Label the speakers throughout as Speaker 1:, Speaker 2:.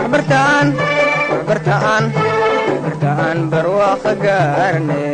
Speaker 1: waxbartaan waxbartaan waxbartaan barwaaqo gaarne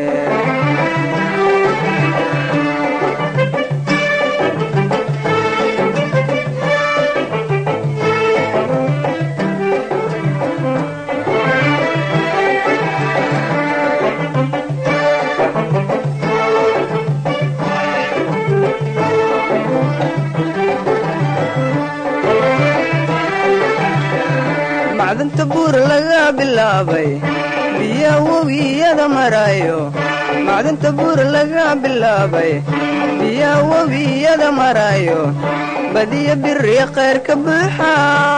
Speaker 1: macdanta buur laga bilaabay biya webiyada marayo macdanta buur laga bilaabay biya webiyada marayo badiya biri khayr ka buuxa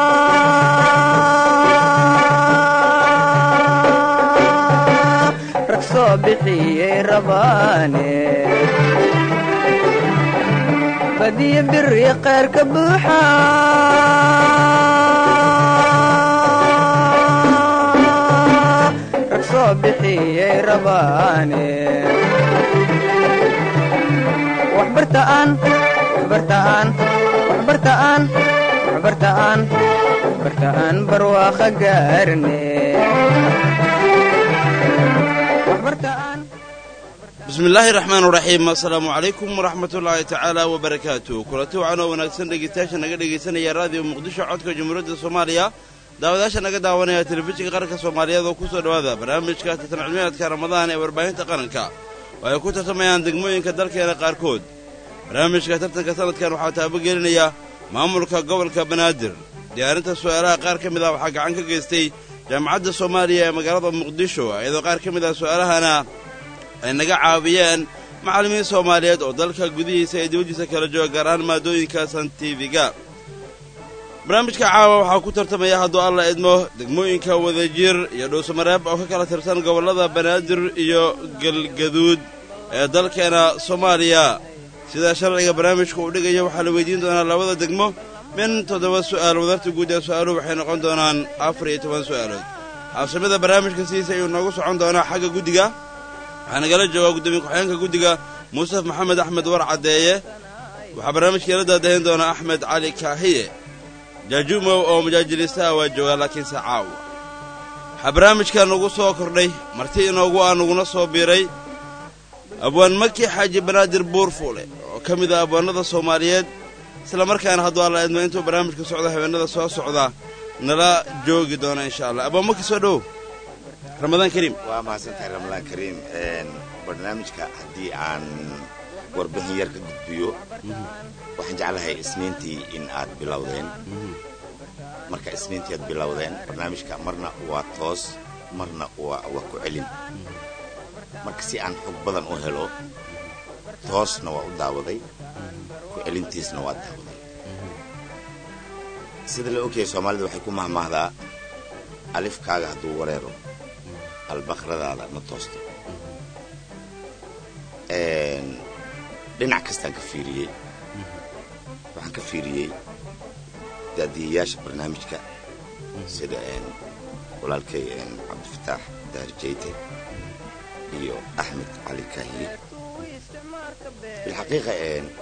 Speaker 1: rag soo bixiyey rabaane badiya biri khayr ka buuxa rag soo bixiyey rabaane waxbartaan waxbartaan waxbartaan waxbartaan waxbartaan barwaaqo gaarne waxbartaan
Speaker 2: bismi illaahi raxmaan raxiim assalaamu calaykum waraxmatullaahi tacaala wabarakaatu kulanti wacan oo wanaagsan dhegeystayaasha naga dhegaysanaya raadiyo muqdisho codka jamhuuriyadda soomaaliya daawadayaasha naga daawanaya telefishinka qaranka soomaaliyeed oo ku soo dhowaada barnaamijka tartan cilmiyaadka ramadaan ee warbaahinta qaranka oo ay ku tartamayaan degmooyinka dalkeena qaarkood barnaamijka tartanka sanadkan waxaa taabogelinaya maamulka gobolka banaadir diyaarinta su'aalaha qaar ka mid ah waxaa gacan ka geystay jaamacadda soomaaliya ee magaalada muqdisho iyadoo qaar ka mid ah su'aalahana ay naga caawiyeen macallimiin soomaaliyeed oo dalka gudihiisa ee dibaddiisa kala jooga gaar ahaan maadooyinka santifiga barnaamijka caawa waxaa ku tartamaya hadduu alla idmo degmooyinka wadajir iyo dhuusamareeb oo ka kala tirsan gobollada banaadir iyo galgaduud ee dalkeena soomaaliya sida sharciga barnaamijka uu dhigaya waxaa la weydiin doonaa labada degmo min toddoba su'aal wadarta guud ee su'aaluhu waxay noqon doonaan afar iyo toban su'aalood habsamada barnaamijka sidiisa ayuu noogu socon doonaa xagga guddiga waxaa nagala joogaa guddoomiye ku-xigeenka guddiga muusef maxamed axmed war caddeeye waxaa barnaamijkeela daadahin doonaa axmed cali kaahiye jaajuumow oo mujaajiliistaha waa joogaa laakiinse caawa waxaa barnaamijka nagu soo kordhay marti inoogu ah naguna soo biiray abwaan maki xaaji banaadir buurfuule oo ka mid ah abwaanada soomaaliyeed isla markaana hadduu alla idmo intuu barnaamijka socdo habeenada soo socda nala joogi doona insha allah abwaan maki soo dhowow ramadaan kariim
Speaker 3: waa mahadsantahay ramadaan kariim barnaamijka haddii aan warbixin yar ka gudbiyo waxaan jeclahay isniintii in aad bilowdeen marka isniintii aad bilowdeen barnaamijka marna waa toos marna waa ku celin marka si aan xog badan u helo toosna waa u daawaday ku celintiisna waa daawaday sida la ogyahay soomaalida waxay ku mahmaahdaa alifkaaga hadduu wareero albaqradaada ma toosto dhinac kastaan ka fiiriyey waxaan ka fiiriyey daadiyayaasha barnaamijka sida walaalkay cabdifataax daarijayte iyo axmed cali kaahiye bilxaqiiqa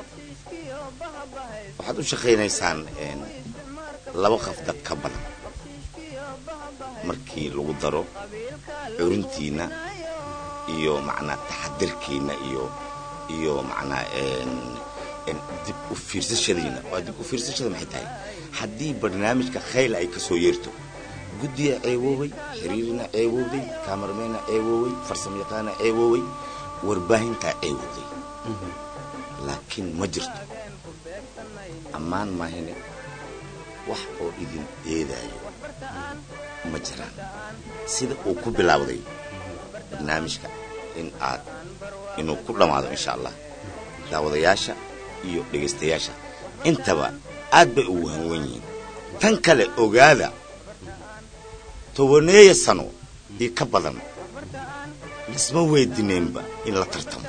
Speaker 3: waxaad u shaqaynaysaan laba qaf dad ka badan markii lagu daro curintiinna iyo macnaa taxadirkiinna iyo iyo macnaa dib u fiirsashadiina waa dib u fiirsashada maxay tahay haddii barnaamijka khayl ay ka soo yeerto guddiya ceewoowey xiriirina ceewoowday kaamarmeyna ceewoowey farsamayaqaana ceewoowey warbaahintaa ceewowday laakiin ma jirto ammaan maahine wax oo idin eedaayo ma jiraan sida uu ku bilaawday barnaamijka in aad inuu ku dhammaado insha allah daawadayaasha iyo dhegaystayaasha intaba aad bay ugu hanwan yihiin tan kale ogaada tobaneeya sano iyo ka badan lisma weydineenba in la tartamo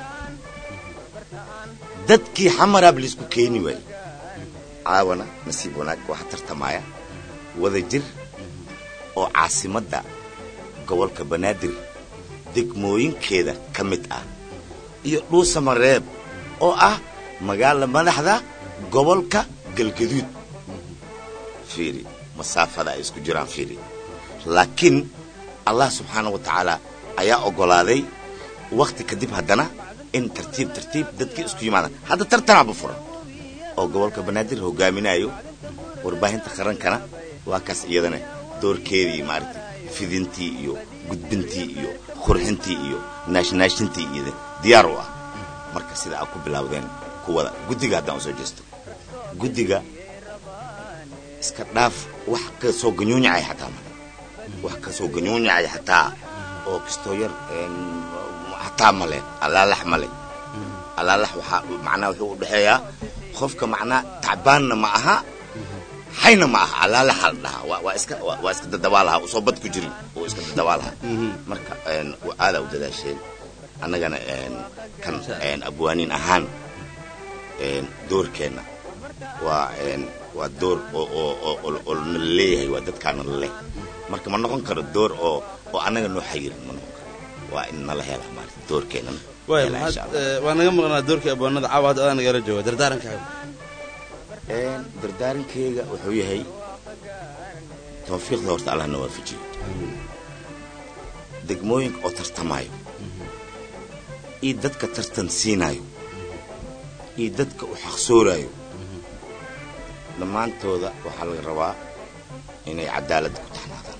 Speaker 3: dadkii xamaraab laisku keeni waayey caawana nasiib wanaag waxaa tartamaya wada jir oo caasimadda gobolka banaadir degmooyinkeeda ka mid ah iyo dhuusamareeb oo ah magaala madaxda gobolka galgaduud fiiri masaafada ay isku jiraan fiiri laakiin allah subxaana wa tacaala ayaa oggolaaday wakhti kadib haddana in tartiib tartiib dadkii isku yimaadaan hadda tartanaaba furan oo gobolka banaadir hogaaminayo warbaahinta qarankana waa kaas iyadana doorkeedii maaragtay fidintii iyo gudbintii iyo qurxintii iyo naashnaashintii iyo diyaar u ah marka sida aad ku bilaawdeen kuwada guddiga haddaan usoo jeesto guddiga iska dhaaf wax ka soo ganyuunyacay xataa male wax ka soo ganyuunyacay xataa oo kastoo yar xataa male allaalax male allaalax waxaa macnaha wuxuu u dhexeeyaa qofka macnaha tacbaanna ma aha hayna ma aha allaalaxa la dhahaa waa waa iska waa waa iska dadabaalaha usoo bad ku jirin oo iska dadabaalaha marka aadaa u dadaasheen annagana kan abwaaniin ahaan doorkeenna waa waa door oo oo oo nala leeyahay waa dadkaana la leh marka ma noqon karo door oo oo annaga noo xayirin ma noqon karo waa in nala hela maarata doorkeennan
Speaker 2: waay waa naga maqnaa doorkii abwaanada caawa hadda adaa nagala jooga dardaarankaaga
Speaker 3: dardaarankeyga wuxuu yahay tawfiiqda horta allah na waafajiyo degmooyinka oo tartamaayo iyo dadka tartan siinaayo iyo dadka u xaqsooraayo dhammaantooda waxaa laga rabaa inay cadaaladda ku taxnaadaan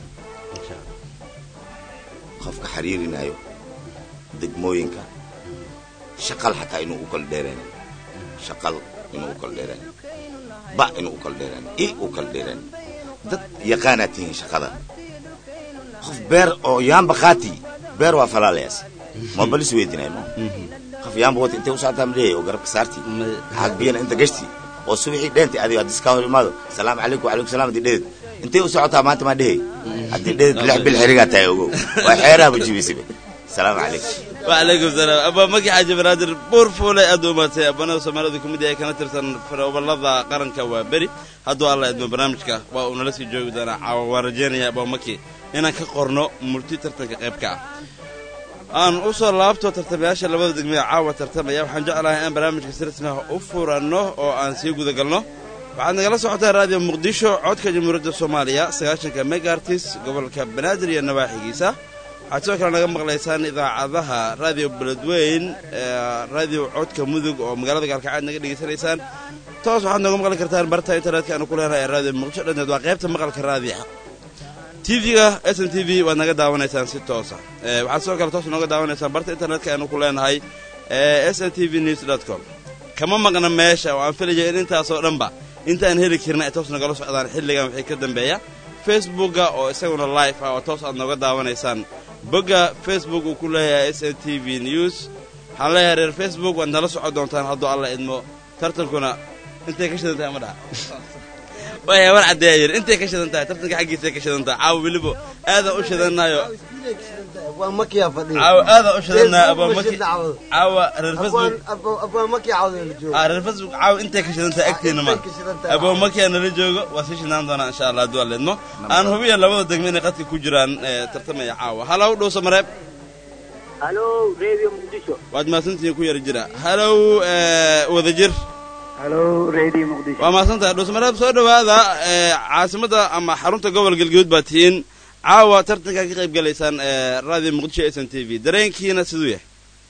Speaker 3: qofka xiriirinaayo degmooyinka shaqal xataa inuu u kala dheeraan shaqal inuu u kala dheeraan ba inuu u kala dheeraan i u kala dheeraan dad yaqaanaad tihiin shaqada qof beer oo yaamba qaati beer waa falaalayaas ma balis weydinay ma qof yaamba wata intay u socotaa ma leeyahay oo garabka saartii xaag biyana inta gashtii oo subaxii dheentay adigo haddii iskaa hor imaado salaamu calaykum wacalaykum salam haddii dhedeed intay u socotaa maanta maa dhehey haddii dhedeed lix bil xirigaa tahay ogow waa xeeraha jibisaba salaamu calaykum
Speaker 2: wacalaykum salaam abaa magi xaaji banaadir buur fuule aad u umaatay abbanada soomaalidu ka mid yahay kana tirsan faroobalada qaranka waa beri hadduu alla idmo barnaamijka waa uu nala sii joogi doonaa caawa waan rajaynaya abaa maki inaan ka qorno murti tartanka qaybka ah aan u soo laabto tartamayaasha labada degmada caawa tartamaya waxaan jeclahay in barnaamijka si rasmi ah u furanno oo aan sii gudagalno waxaad nagala socotaa raadiyo muqdisho codka jamhuuriyadda soomaaliya sagaashanka megaartis gobolka banaadir iyo nawaaxigiisa waxaad sidoo kale naga maqlaysaan idaacadaha raadiyo beledweyn raadiyo codka mudug oo magaalada gaalkacad naga dhegaysanaysaan toos waxaad nooga maqli kartaan barta internetka aanu ku leenahay raadiyo muqdisho dhanteed waa qaybta maqalka raadiyaha tv-ga s n t v waad naga daawanaysaan si toosa waxaad sidoo kale toos nooga daawanaysaan barta internetka aanu ku leenahay s n t v news dot com kama maqna meesha oo aan filaya in intaasoo dhanba intaan heli karna ay toos nagala socdaan xilligan wixii ka dambeeya facebookga oo isaguna live ah oo toos aad nooga daawanaysaan bogga facebook uu ku leeyahay s n t v news waxaan leeyahay reer facebook waad nala socon doontaan hadduu alla idmo tartankuna intay ka shidan tahay ma dhaha waya war caddeeya yidhi intay ka shidan tahay tartanka xaggiisay ka shidan tahay caawa weliba aadaan u shidannayo caawa aadaan u shidannayo abaamaki caawa reer facebook ah reer facebook caawa intay ka shidan tahay agtiina ma abaamakiyaa nala joogo waa sii shidnaan doonaa insha allah hadduu alla idmo aan hubiya labada degme inay qadka ku jiraan tartamaya caawa halow dhowsa mareeb
Speaker 4: halow radio muqdisho
Speaker 2: waad mahadsantihiin ku yara jira halow wadajir
Speaker 4: halow radio muqdisho
Speaker 2: waa mahadsantahay dhuusmareeb soo dhowaada caasimadda ama xarunta gobol galguud baa tihiin caawa tartankaa ka qayb galaysaan radio muqdisho s n t v dareenkiina siduu yahay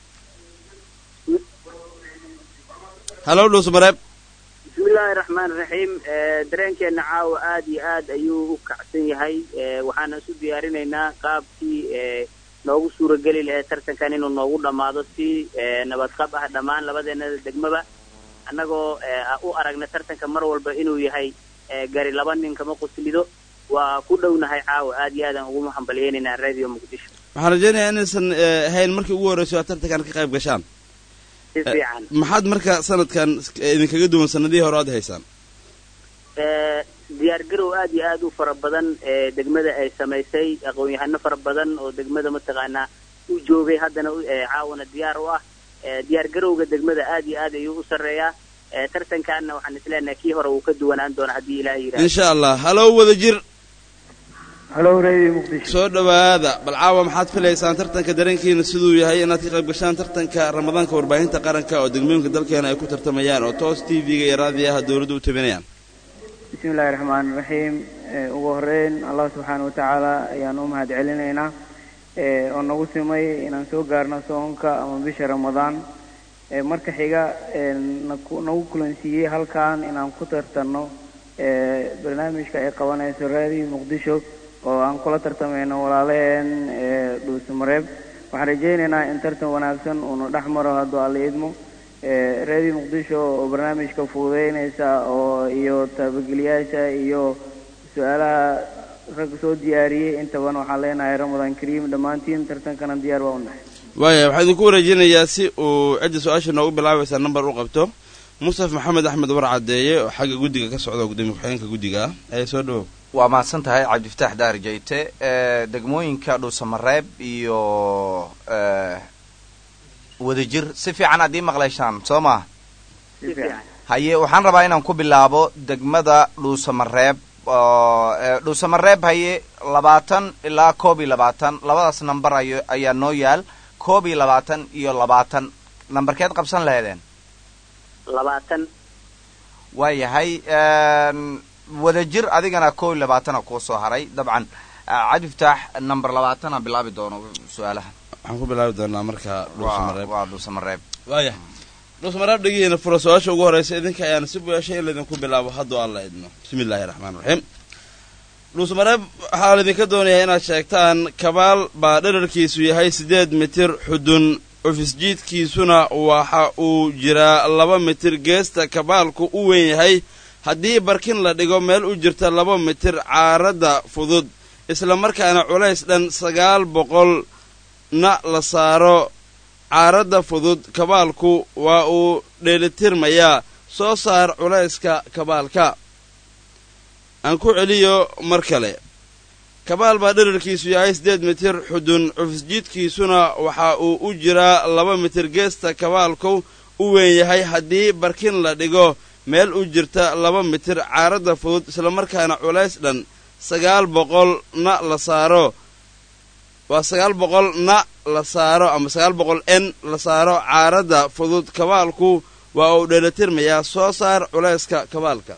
Speaker 2: halow dhuusmareeb
Speaker 4: bismillaahi raxmaan raxiim dareenkeena caawa aad iyo aad ayuu u kacsan yahay waxaana isu diyaarinaynaa qaabkii noogu suurageli lahayd tartankan inuu noogu dhammaado si nabadqab ah dhammaan labadeena degmaba annagoo u aragna tartanka mar walba inuu yahay gari laba nin kama quslido waa ku dhownahay caawa aad iyo aadaan ugu hambaliyeynaynaa radio muqdisho
Speaker 2: waxaan rajaynayaa inaysan ahayn markii ugu horreyso aad tartankan ka qayb gashaan
Speaker 4: si fiican
Speaker 2: maxaad marka sanadkan idinkaga duwan sanadihii hore aad haysaan
Speaker 4: diyaar garow aad iyo aad u fara badan ee degmada ay samaysay aqoon-yahano fara badan oo degmada mataqaanaa u joogay haddana caawana diyaar u ah diyaar garowga degmada aad iyo aad ayuu u sarreeyaa tartankaana waxaan isleenahay kii hore wuu ka duwanaan doona haddii ilaahay yidhahdo
Speaker 2: insha allah halow wadajir
Speaker 5: halow radio muqdisho
Speaker 2: soo dhowaada bal caawa maxaad filaysaan tartanka dareenkiina siduu yahay inaad ka qayb gashaan tartanka ramadaanka warbaahinta qaranka oo degmooyinka dalkeena ay ku tartamayaan oo toos t v-ga iyo raadiyaha dawladdu u tabinayaan
Speaker 5: bismi illaahi raxmaan raxiim ugu horeyn allah subxaana watacaala ayaan u mahad celinaynaa oo nagu simay inaan soo gaarno soonka ama bisha ramadaan marka xiga nagu kulansiiyey halkan inaan ku tartanno barnaamijka ay qabanayso raadiyo muqdisho oo aan kula tartamayno walaalaheen dhuusamareeb waxaan rajaynaynaa in tartan wanaagsan uunu dhex maro hadduu alla idmo raadiyo muqdisho oo barnaamijka fuudeynaysa oo iyo taabageliyaasha iyo su-aalaha rag soo diyaariyey intaban waxaan leenahay ramadaan kariim dhammaantiin tartankana diyaar baa u nahay
Speaker 2: waaya waxaan idinku wareejinayaa si uu cidda su-aasha noogu bilaabaysaa namber u qabto mustaf maxamed axmed war caddeeye oo xagga guddiga ka socda gudoomiye ku-xigeenka guddiga ah ee soo dhawow
Speaker 6: waa mahadsan tahay cabdifataax daar jayte degmooyinka dhuusamareeb iyo wadajir si fiican aad ii maqlayshaan soo maa
Speaker 5: si fiican
Speaker 6: haye waxaan rabaa inaan ku bilaabo degmada dhuusamareeb dhuusamareeb haye labaatan ilaa koob iyo labaatan labadaas namber ay ayaa noo yaal koob iyo labaatan iyo labaatan nambarkeed qabsan laheedeen
Speaker 4: labaatan
Speaker 6: waayahay wadajir adigana koob iyo labaatana kuu soo haray dabcan cabdifataax number labaatana bilaabi doono su-aalaha
Speaker 2: waxaan ku bilaabi doonaa marka dhuusamareeb
Speaker 6: waa dhuusamareeb
Speaker 2: waaya dhuusamareeb dhegihiina fura su-aasha ugu horreysa idinka ayaan si bueshay in laydinku bilaabo hadduu alla idmo bismi illaahi raxmaan raxiim dhuusamareeb waxaa laydinka doonayaa inaad sheegtaan kabaal baa dherarkiisu yahay siddeed mitir xudun cufisjiidkiisuna waxa uu jiraa laba mitir geesta kabaalku u weyn yahay haddii barkin la dhigo meel u jirta laba mitir caaradda fudud isla markaana culays dhan sagaal boqol na la saaro caaradda fudud kabaalku waa uu dheelitirmayaa soo saar culayska kabaalka aan ku celiyo mar kale kabaal baa dherarkiisu yahay siddeed mitir xudun cufisjiidkiisuna waxa uu u jiraa laba mitir geesta kabaalku u weyn yahay haddii barkin la dhigo meel u jirta laba mitir caaradda fudud islamarkaana culays dhan sagaal boqol na la saaro waa sagaal boqol na la saaro ama sagaal boqol n la saaro caaradda fudud kabaalku waa uu dheelatirmayaa soo saar culayska kabaalka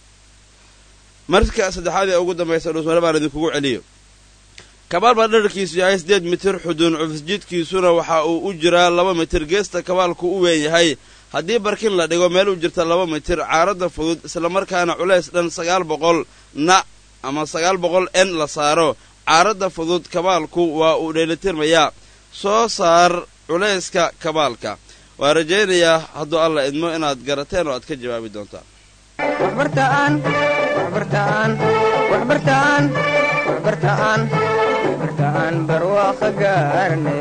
Speaker 2: marka saddexaad ee ugu dambaysa dhuusmare baan idinkugu celiyo kabaal baa dherarkiisu yahay siddeed mitir xudun cufisjiidkiisuna waxa uu u jiraa laba mitir geesta kabaalku u weyn yahay haddii barkin la dhigo meel u jirta laba mitir caaradda fudud islamarkaana culays dhan sagaal boqol na ama sagaal boqol n la saaro caaradda fudud kabaalku waa uu dheelitirmayaa soo saar culayska kabaalka waa rajaynayaa hadduu alla idmo inaad garateen oo aad ka jawaabi doontaan
Speaker 1: waxbartaan waxbartaan waxbartaan waxbartaan waxbartaan barwaaqo gaarne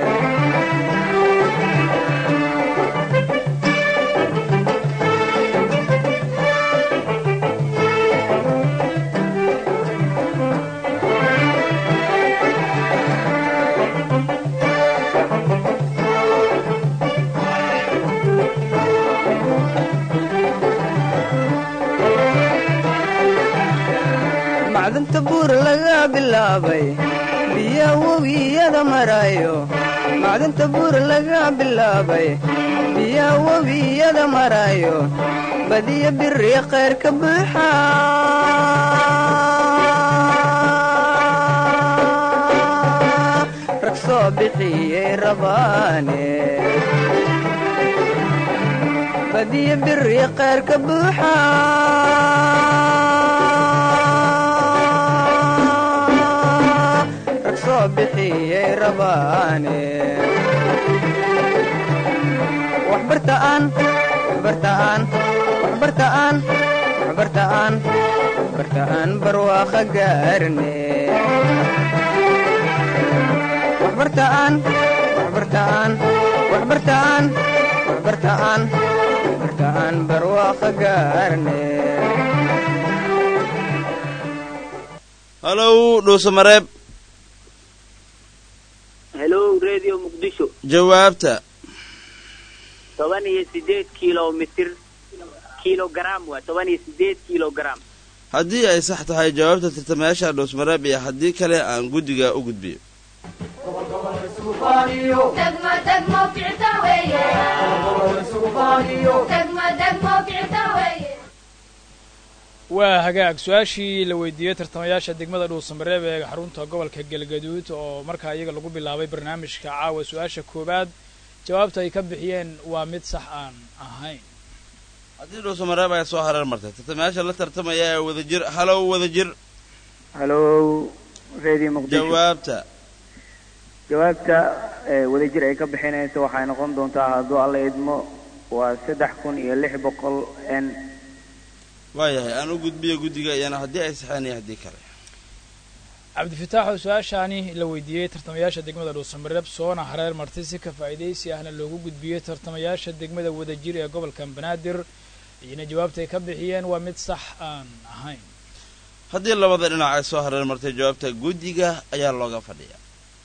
Speaker 1: macdanta buur laga bilaabay biya webiyada marayo macdanta buur laga bilaabay biya webiyada marayo badiya biri khayr ka buuxa rag soo bixiyey rabaane badiya biri khayr ka buuxa rag soo bixiyey rabaane waxbartaan waxbartaan waxbartaan waxbartaan waxbartaan barwaaqo gaarne waxbartaan waxbartaan waxbartaan waxbartaan waxbartaan barwaaqo gaarne
Speaker 2: halow dhuusamareeb
Speaker 4: hello radio muqdisho
Speaker 2: jawaabta
Speaker 4: toban iyo sideed kilomitir kilogram waa toban iyo sideed kilogram
Speaker 2: haddii ay sax tahay jawaabta tartamayaasha dhuusmareeb iyo haddii kale aan guddiga u gudbiyo
Speaker 7: degmo degmo kicta weeye degmo degmo kicta weeye
Speaker 8: waa hagaag su-aashii la weydiiyey tartamayaasha degmada dhuusamareeb ee xarunta gobolka galgaduud oo markaa iyaga lagu bilaabay barnaamijka caawa su-aasha koowaad jawaabta ay ka bixiyeen waa mid sax aan ahayn
Speaker 2: haddii dhuusamareeb ay soo hareer martay tartamayaasha la tartamaya ee wadajir halow wadajir
Speaker 5: halow redio muqdisho
Speaker 2: jawaabta
Speaker 5: jawaabta ee wadajir ay ka bixinayso waxay noqon doontaa hadduu alla idmo waa saddex kun iyo lix boqol n
Speaker 2: waayahay aan u gudbiyo guddiga iyana haddii ay saxeen iyo haddii kale
Speaker 8: cabdifitaax oo su-aashaani la weydiiyey tartamayaasha degmada dhuusamareeb soona hareer martay si ka faa'iidaysi ahna loogu gudbiyey tartamayaasha degmada wadajir ee gobolka banaadir iyana jawaabta ay ka bixiyeen waa mid sax aan ahayn
Speaker 2: haddii labada dhinac ay soo hareer martay jawaabta guddiga ayaa looga fadhiya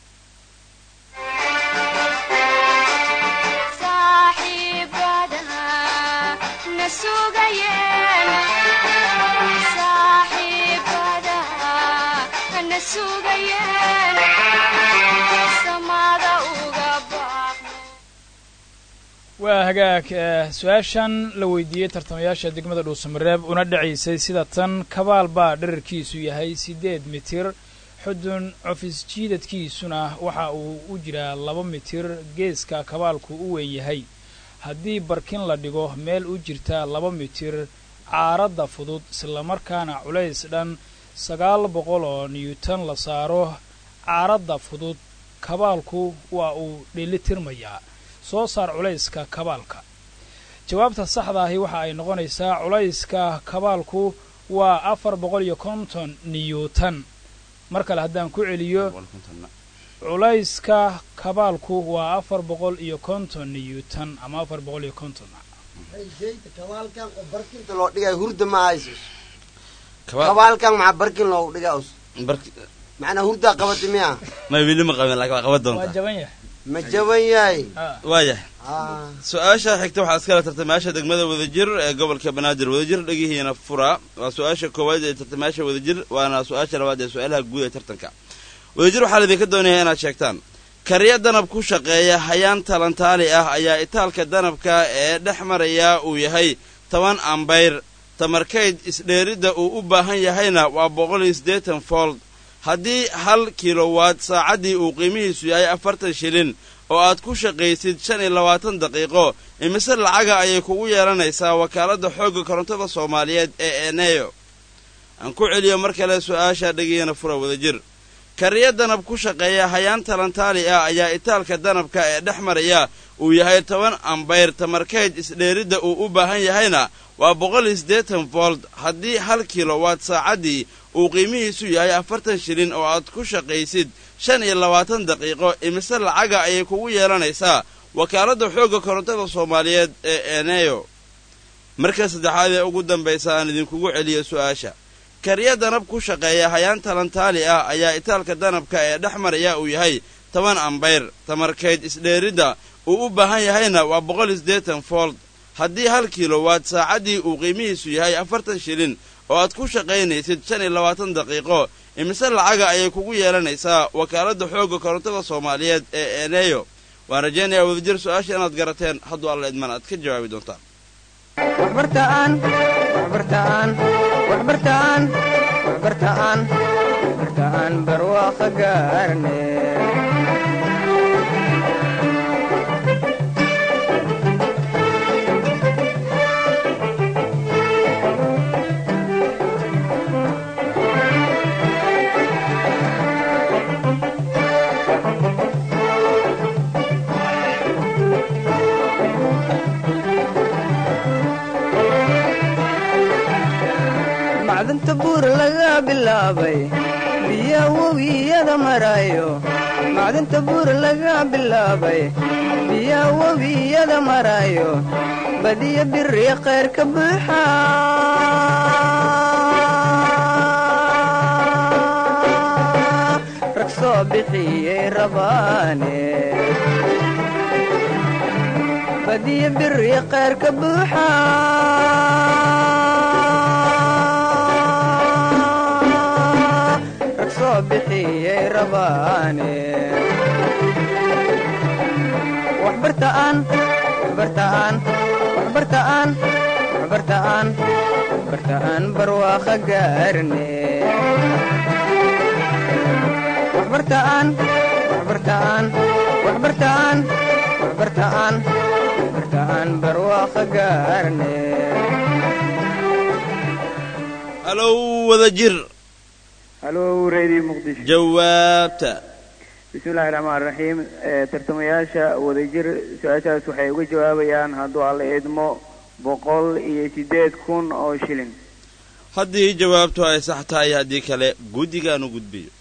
Speaker 8: waa hagaag su-aashan la weydiiyey tartamayaasha degmada dhuusamareeb una dhacaysay sida tan kabaal baa dherarkiisu yahay siddeed mitir xudun cofis jiidadkiisuna waxa uu u jiraa laba mitir geeska kabaalku u weyn yahay haddii barkin la dhigo meel u jirta laba mitir caaradda fudud islamarkaana culays dhan sagaal boqol oo newton la saaro caaradda fudud kabaalku waa uu dheelitirmayaa soo saar culayska kabaalka jawaabta saxda ahi waxa ay noqonaysaa culayska kabaalku waa afar boqol iyo konton newton mar kale haddaan ku celiyo culayska kabaalku waa afar boqol iyo konton newton ama afar boqol iyo konton
Speaker 9: kabaalkan oo barkinta loo dhigay hurda ma hayso kabaalkan maxaa barkin loogu dhigaa us macnaa hurdaa qabata miya
Speaker 2: ma weli ma qabin laakiin waa qaban
Speaker 8: waa
Speaker 2: doontaa
Speaker 8: jaban yahay
Speaker 9: ma jaban yahay
Speaker 2: waayahay
Speaker 9: Ah,
Speaker 2: su-aasha xigta waxaa iskala tartamayaasha degmada wadajir ee gobolka banaadir wadajir dhegihiina fura waa su-aasha koowaad ee tartamayaasha wadajir waana su-aasha labaad ee su-aalaha guud ee tartanka wadajir waxaa laidinka doonayaa inaad sheegtaan kariya danab ku shaqeeya hayaan talantaali ah ayaa itaalka danabka ee dhex maraya uu yahay toban ambayr tamarkayd isdheeridda uu u baahan yahayna waa boqol iyo siddeetan fold haddii hal kilowaad saacaddii uu qiimihiisu yahay afartan shilin oo aad ku shaqaysid shan iyo labaatan daqiiqo imise lacaga ayay kugu yeelanaysaa wakaaladda xoogga korontada soomaaliyeed ee eneyo aan ku celiyo mar kale su-aasha dhegiyana fura wadajir kariya danab ku shaqeeya hayaan talantaali ah ayaa itaalka danabka ee dhex maraya uu yahay toban ambayr tamarkayd isdheeridda uu u baahan yahayna waa boqol iyo siddeetan volt haddii hal kilowaad saacaddii uu qiimihiisu yahay afartan shilin oo aad ku shaqaysid shan iyo labaatan daqiiqo imise lacaga ayay kugu yeelanaysaa wakaaladda xoogga korontada soomaaliyeed ee eneyo marka saddexaad ee ugu dambaysa aan idinkugu celiyo su-aasha kariya danab ku shaqeeya hayaan talantaali ah ayaa itaalka danabka ee dhex maraya uu yahay toban ambayr tamarkayd isdheeridda uu u baahan yahayna waa boqol iyo siddeetan fold haddii hal kilowaad saacaddii uu qiimihiisu yahay afartan shilin oo aad ku shaqaynaysid shan iyo labaatan daqiiqo imise lacaga ayay kugu yeelanaysaa wakaaladda xoogga korontada soomaaliyeed ee eneyo waan rajaynayaa wadajir su-aasha inaad garateen hadduu alla idman aad ka jawaabi doontaan
Speaker 1: waxbartaan waxbartaan waxbartaan waxbartaan waxbartaan barwaaqo gaarne macdanta buur laga bilaabay biya webiyada marayo macdanta buur laga bilaabay biya webiyada marayo badiya biri khayr ka buuxa rag soo bixiyey rabaane badiya biri khayr ka buuxa rag soo bixiyey rabaane waxbartaan waxbartaan waxbartaan waxbartaan waxbartaan barwaaqa gaarne waxbartaan waxbartaan waxbartaan waxbartaan waxbartaan barwaaqa gaarne
Speaker 2: halow wada jir
Speaker 5: halo radio muqdisho
Speaker 2: jawaabta
Speaker 5: bismillahi raxmaan raxiim tartamayaasha wadajir su-aashaas waxay uga jawaabayaan hadduu alla idmo boqol iyo sideed kun oo shilin
Speaker 2: haddii jawaabtu ay sax tahay haddii kale guddigaan u gudbiyo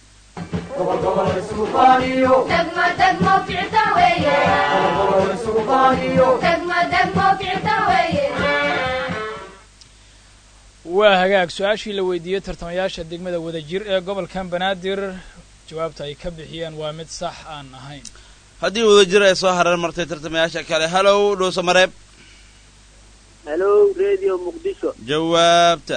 Speaker 7: degmo degmo ficta weeye degmo degmo ficta weeye
Speaker 8: waa hagaag su-aashii la weydiiyey tartamayaasha degmada wadajir ee gobolkan banaadir jawaabta ay ka bixiyeen waa mid sax aan ahayn
Speaker 2: haddii wadajir ay soo hareer martay tartamayaasha kale halow dhuusa mareeb
Speaker 4: halo radio muqdisho
Speaker 2: jawaabta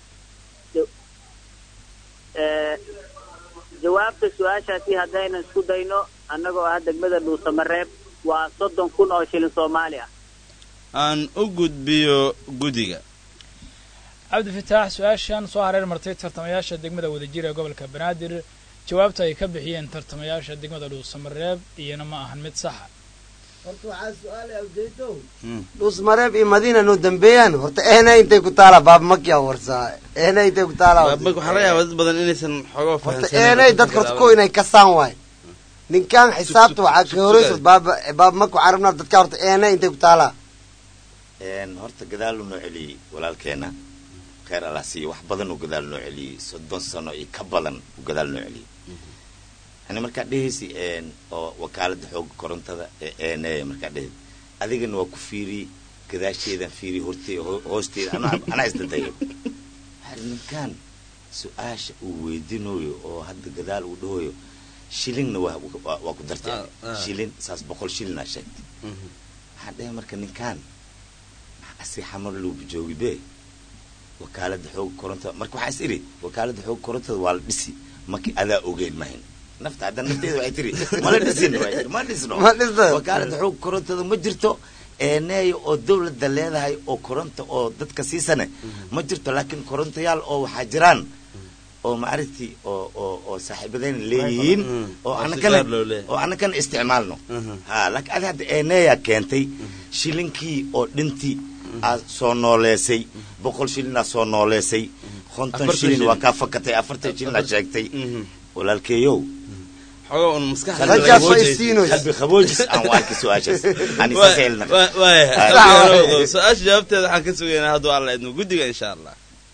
Speaker 4: jawaabta su-aashaasi haddaynan isku dayno annagoo ah degmada dhuusamareeb waa soddon kun oo shilin soomaali ah
Speaker 2: aan u gudbiyo guddiga
Speaker 8: cabdifataax su-aashan soo hareer martay tartamayaasha degmada wadajir ee gobolka banaadir jawaabta ay ka bixiyeen tartamayaasha degmada dhuusamareeb iyana ma ahan mid saxa
Speaker 9: horta waxaa su-aalay awjeedo dhusmareeb iyo madiina noo dambeeyaan horta ehna intay ku taala baabmakia warsaa ehna intay ku taala
Speaker 2: baabag waxaa laga yaabaa dad badan inaysan xogoo
Speaker 9: horta
Speaker 2: fahansanin
Speaker 9: ehnay dadka horta ko inay kasaan waay ninkaan xisaabta waxaa ka horeysa baaba baabmak waxaa rabnaa dadka horta ehna intay ku taala
Speaker 3: Een, horta gadaal uu noo celiyey walaalkeena kheyr allah siiyo wax badan uu gadaal noo celiyey soddon sano iyo ka badan uu gadaal noo celiyey yani markaa dhehaysi een, oo wakaalada xooga korontada ee eeneya markaa dhehid adigana waa ku fiiriyey gadaasheedan fiiriyey hortee ho- hoosteeda anaa anaa isdadayo waxaa ninkaan su-aasha uu weydinayo oo hadda gadaal uu dhahoyo shilinna waa waa- waa ku dartay
Speaker 2: Ah, ah.
Speaker 3: shilin saas boqol shilin aa sheegtay waxaan dhahay marka ninkaan asi xamar luuba joogi be wakaalada xooga korontada marka waxaa is iri wakaalada xooga korontada waa la dhisi markii adaa ogeyn mahin nafta hadda nafteeda waxay tiri mala dhisin waxay tiri ma dhisno
Speaker 9: Ma dhisno.
Speaker 3: wakaalada xooga korontada ma jirto eeneeya oo dawladda leedahay oo koronta oo dadka siisane ma jirto laakiin korontayaal oo waxaa jiraan oo maaragti oo oo oo saaxiibadayna leeyihiin
Speaker 2: Mm.
Speaker 3: oo
Speaker 2: Oo si
Speaker 3: anakana
Speaker 2: gaar loo leeyahay.
Speaker 3: oo anakana isticmaalno
Speaker 2: Mhm.
Speaker 3: ha laakiin adi hadda eeneeya keentay shilinkii oo dhinti aad soo nooleesay boqol shilin aad soo nooleesay konton
Speaker 2: Afartan
Speaker 3: shilin waa
Speaker 2: shilin.
Speaker 3: kaa fakatay afartan shilin aad sheegtay
Speaker 2: Mhm.
Speaker 3: walaalkeeyow
Speaker 2: xogoo un maskaxda
Speaker 3: qalbi
Speaker 9: Raggaas way
Speaker 3: qaboojis-
Speaker 9: isiinoys.
Speaker 3: qalbi qaboojis aan u arki su-aashaas ani
Speaker 2: Waa-
Speaker 3: saseelna
Speaker 2: waa- waaya
Speaker 3: Ah.
Speaker 2: Qalbiga su-aasha jawaabteeda waxaan ka sugaynaa hadduu alla idmo guddiga insha allah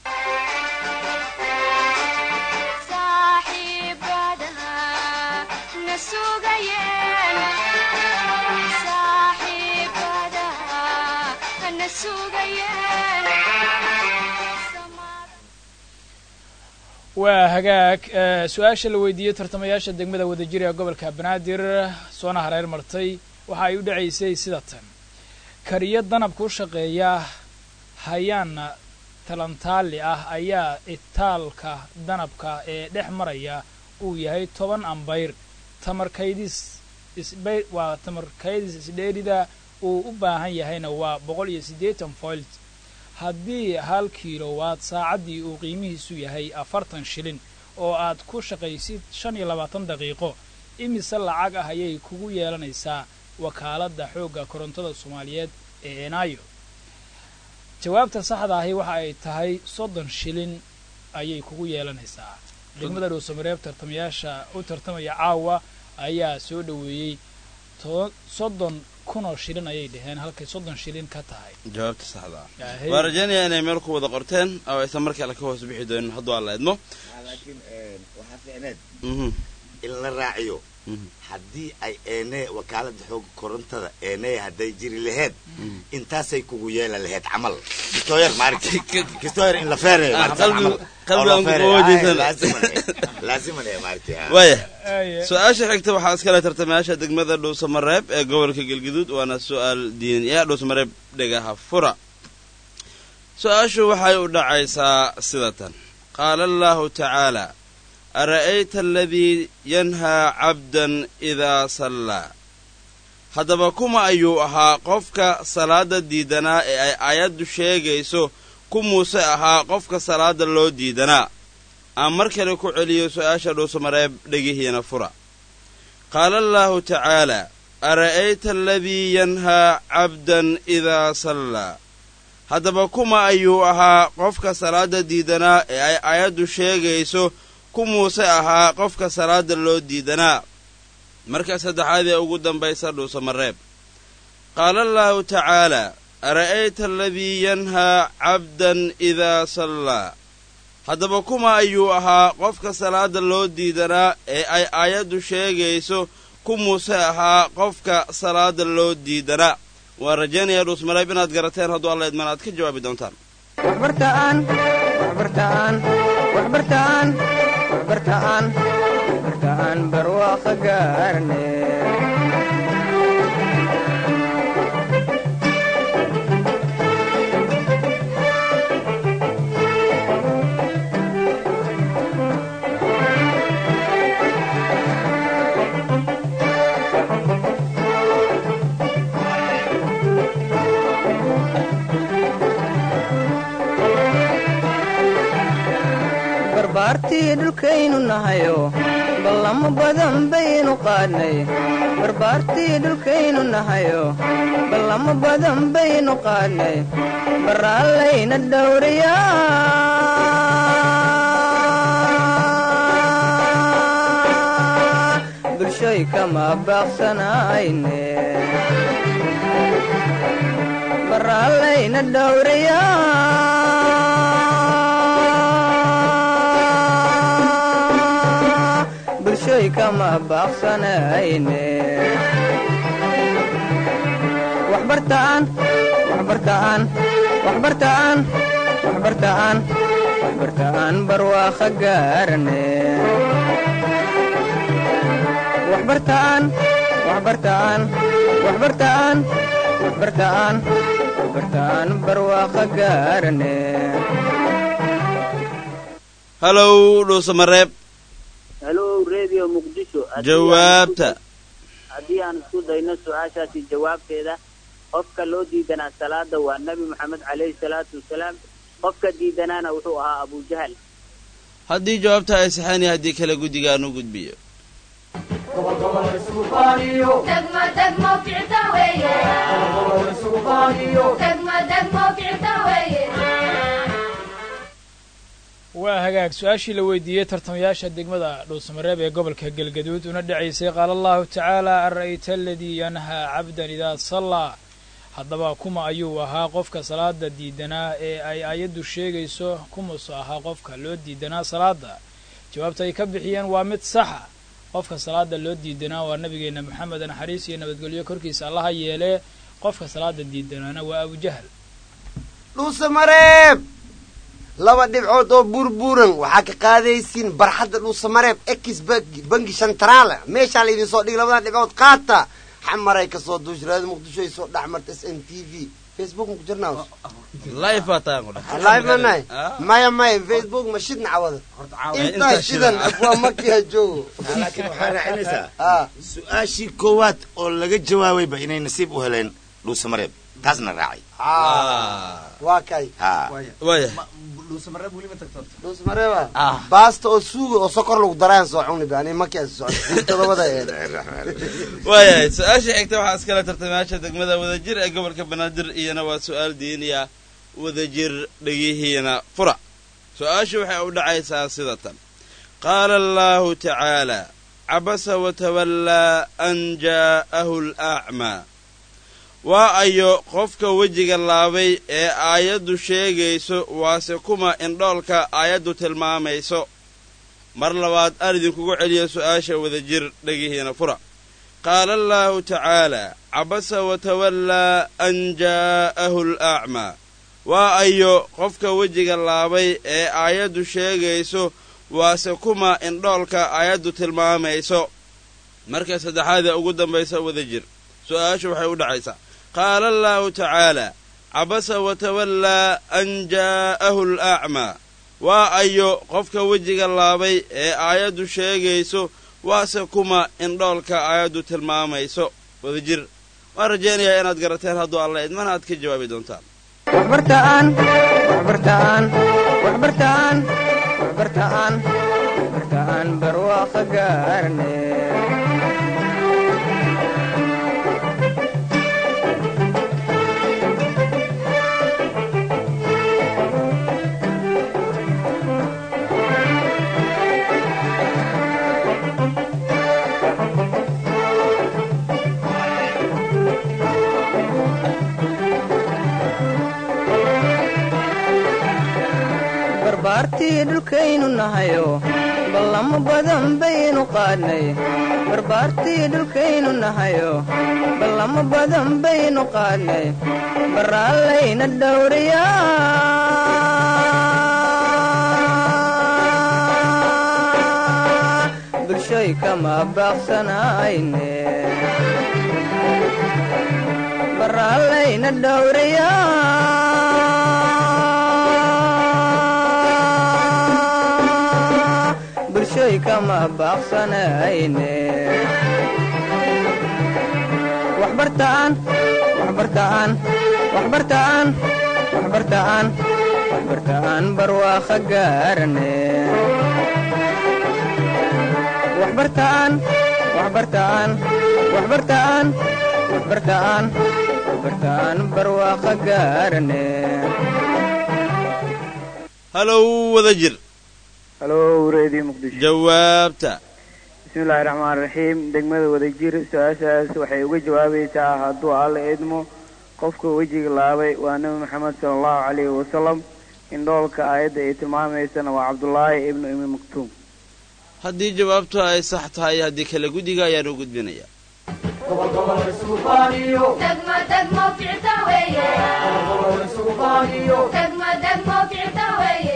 Speaker 7: saaxiibadaha na sugayeen saaxiibadaha na sugayeen
Speaker 8: waa hagaag eh, su-aasha la weydiiyey tartamayaasha degmada wadajir ee gobolka banaadir soona hareer martay waxa ay u dhacaysay sida tan kariyo danabka u shaqeeya hayaana talantaali ah ayaa itaalka danabka ee dhex maraya uu yahay toban ambayr tamarkaydis isbay waa tamarkaydis isdheerida uu u baahan yahayna waa boqol iyo siddeetan volt haddii hal kiilowaad saacaddii uu qiimihiisu yahay afartan shilin oo aad ku shaqaysid shan iyo labaatan daqiiqo imise lacag ah ayay kugu yeelanaysaa wakaaladda xoogga korontada soomaaliyeed ee enaayo jawaabta saxda ahi waxa ay tahay soddon shilin ayay kugu yeelanaysaa degmada dhuusamareeb tartamayaasha u tartamaya caawa ayaa soo dhoweeyey to- soddon kunoo shilin ayay dhaheen halkay soddon shilin ka tahay
Speaker 2: jawaabta saxda ah
Speaker 8: Yahay.
Speaker 2: waa rajaynayaa inay meel ku wada qorteen oo aysan mar kale ka hoos bixi doonin hadduu alla idmo
Speaker 3: laakiin waxaa fiicneed
Speaker 2: Mhm.
Speaker 3: in la raaciyo
Speaker 2: Mhm.
Speaker 3: haddii ay eenee wakaalada xooga korontada eenee hadday jiri laheed intaasay kugu yeela laheed camal kistoyer maaragti kistoyer in la feerayo
Speaker 2: Ah,
Speaker 3: maaragti
Speaker 2: qalbi-
Speaker 3: camal.
Speaker 2: qalbi
Speaker 3: Oo la
Speaker 2: aan ku
Speaker 3: feerayo.
Speaker 2: qaboojinsan.
Speaker 3: Ay, laaziman eh. laaziman eh, maaragti ah.
Speaker 2: waaya
Speaker 8: Aye.
Speaker 2: su-aasha xigta waxaa iskale tartamayaasha degmada dhuusamareeb ee gobolka galguduud waana su-aal diiniya dhuusamareeb dhegaha fura su-aashu waxay u dhacaysaa sida tan qaala allahu tacaala ara'ayta aladii yanhaa cabdan idaa sallaa haddaba kuma ayuu ahaa qofka salaada diidanaa ee ay aayaddu sheegayso ku muuse ahaa qofka salaada loo diidanaa aan mar kale ku celiyo su'aasha dhuusamareeb dhegihiina fura qaala allaahu tacaalaa ara'ayta aladii yanhaa cabdan idaa sallaa haddaba kuma ayuu ahaa qofka salaadda diidanaa ee ay aayaddu sheegayso ku muuse ahaa qofka salaadda loo diidanaa marka saddexaad ee ugu dambaysa dhuusamareeb qaala allaahu tacaalaa ara'ayta aladii yanhaa cabdan idaa sallaa haddaba kuma ayuu ahaa qofka salaadda loo diidanaa ee ay aayaddu sheegayso ku muuse ahaa qofka salaada loo diidanaa waan rajaynayaa dhuusmareeb inaad garateen hadduu alla idman aad ka jawaabi doontaan
Speaker 1: waxbartaan waxbartaan waxbartaan waxbartaan waxbartaan barwaaqo gaarne barbaartii dhulkaynu nahayo ballamo badan baynu qaadnay barbaartii dhulkaynu nahayo ballamo badan baynu qaadnay baraallayna dhowriyaa bulshoy kama baaqsanayne baraallayna dhowriyaa bulshoy kama baaqsanayne waxbartaan waxbartaan waxbartaan waxbartaan waxbartaan barwaaqo gaarane waxbartaan waxbartaan waxbartaan waxbartaan waxbartaan barwaaqo gaarane
Speaker 2: halow dhuusamareeb
Speaker 4: helo radio muqdisho Haddii aan
Speaker 2: jawaabta
Speaker 4: isku- haddii aan isku dayno su-aashaasi jawaabteeda qofka loo diidanaa salaada waa nebi moxamed caleyhi salaatu wasalaam qofka diidanaana wuxuu ahaa abujahal
Speaker 2: haddii jawaabta ay saxaan iyo haddii kale guddigaan u gudbiyo
Speaker 7: degmo degmo ficta weeye degmo degmo ficta weeye
Speaker 8: waa hagaag su-aashii la weydiiyey tartamayaasha degmada dhuusamareeb ee gobolka galgaduud una dhacaysay qaala allahu tacaala ara'ayta aladii yanhaa cabdan idaa sallaa haddaba kuma ayuu ahaa qofka salaada diidanaa ee ay aayaddu sheegayso kumusu ahaa qofka loo diidanaa salaada jawaabta ay ka bixiyeen waa mid saxa qofka salaada loo diidanaa waa nabigeenna moxamed naxariis iyo nabadgelyo korkiisa allaha yeelee qofka salaada diidanaana waa abujahal
Speaker 9: dhuusamareeb laba dhibcood oo burburan waxaa ka qaadaysiin barxadda dhuusamareeb ex bangi shantarala meeshaa laydin soo dhigi labadan dhibcood qaata xamaray ka soo duushraada muqdisho ay soo dhex marta s n t v facebook ma ku jirnaa
Speaker 2: live baa taan ku dhex
Speaker 9: live manay maya maya facebook ma shidna cawada intaa shidan waa markiiha joogo
Speaker 3: laakiin waxaa raacinaysaa
Speaker 9: ah
Speaker 3: su-aashii koowaad oo laga jawaabayba inay nasiib u heleen dhuusamareeb taasna raacay
Speaker 9: ah waa kay
Speaker 3: ha
Speaker 2: waaya
Speaker 9: dhuusmareeba baasta oo suuga oo sokor lagu daraan soo cuni ba ani markii socod todobada ee
Speaker 2: waayahay su-aasha xigta waxaa iskale tartamayaasha degmada wadajir ee gobolka banaadir iyana waa su-aal diiniya wadajir dhegihiina fura su-aashu waxay u dhacaysaa sida tan qaala allahu tacaala cabasa watawallaa an jaa'ahu alacmaa waa ayo qofka wejiga laabay ee aayaddu sheegayso waase kuma indhoolka aayaddu tilmaamayso mar labaad aan idinkugu celiyo su'aasha wadajir dhegihiina fura qaala allaahu tacaalaa cabasa watawallaa an jaa'ahu alacmaa waa ayo qofka wejiga laabay ee aayaddu sheegayso waase kuma indhoolka aayaddu tilmaamayso marka saddexaad ee ugu dambaysa wadajir su'aashu waxay u dhacaysaa qaala allaahu tacaalaa cabasa watawallaa an jaa'ahu alacmaa waa ayo qofka wejiga laabay ee aayaddu sheegayso waase kuma indhoolka aayaddu tilmaamayso wadajir waan rajaynayaa inaad garateen hadduu alla idmana aad ka jawaabi doontaan
Speaker 1: waxbartaan waxbartaan waxbartaan waxbartaan waxbartaan barwaaqo gaarne barbaartii dhulkaynu nahayo ballamo badan baynu qaadnay barbaartii dhulkaynu nahayo ballamo badan baynu qaadnay baraallayna dhowriyaa bulshoy kama baaqsanayne baraallayna dhowriyaa bulshoy kama baaqsanayne waxbartaan waxbartaan waxbartaan waxbartaan waxbartaan barwaaqo gaarane waxbartaan waxbartaan waxbartaan waxbartaan waxbartaan barwaaqo gaarane
Speaker 2: halow wada jir
Speaker 5: halo reediyo muqdisho
Speaker 2: jawaabta
Speaker 5: bismillaahi raxmaan raxiim degmada wadajir su-aashaas waxay uga jawaabaysaa hadduu alla idmo qofka wejiga laabay waa nebi maxamed sala allahu calayhi wasalam indhoolka aayadda ay tilmaamaysana waa cabdullaahi ibnu imi maktuum
Speaker 2: haddii jawaabtu ay sax tahay haddii kale guddiga ayaan u gudbinayaa
Speaker 7: degmo degmo ficta weeye degmo degmo ficta weeye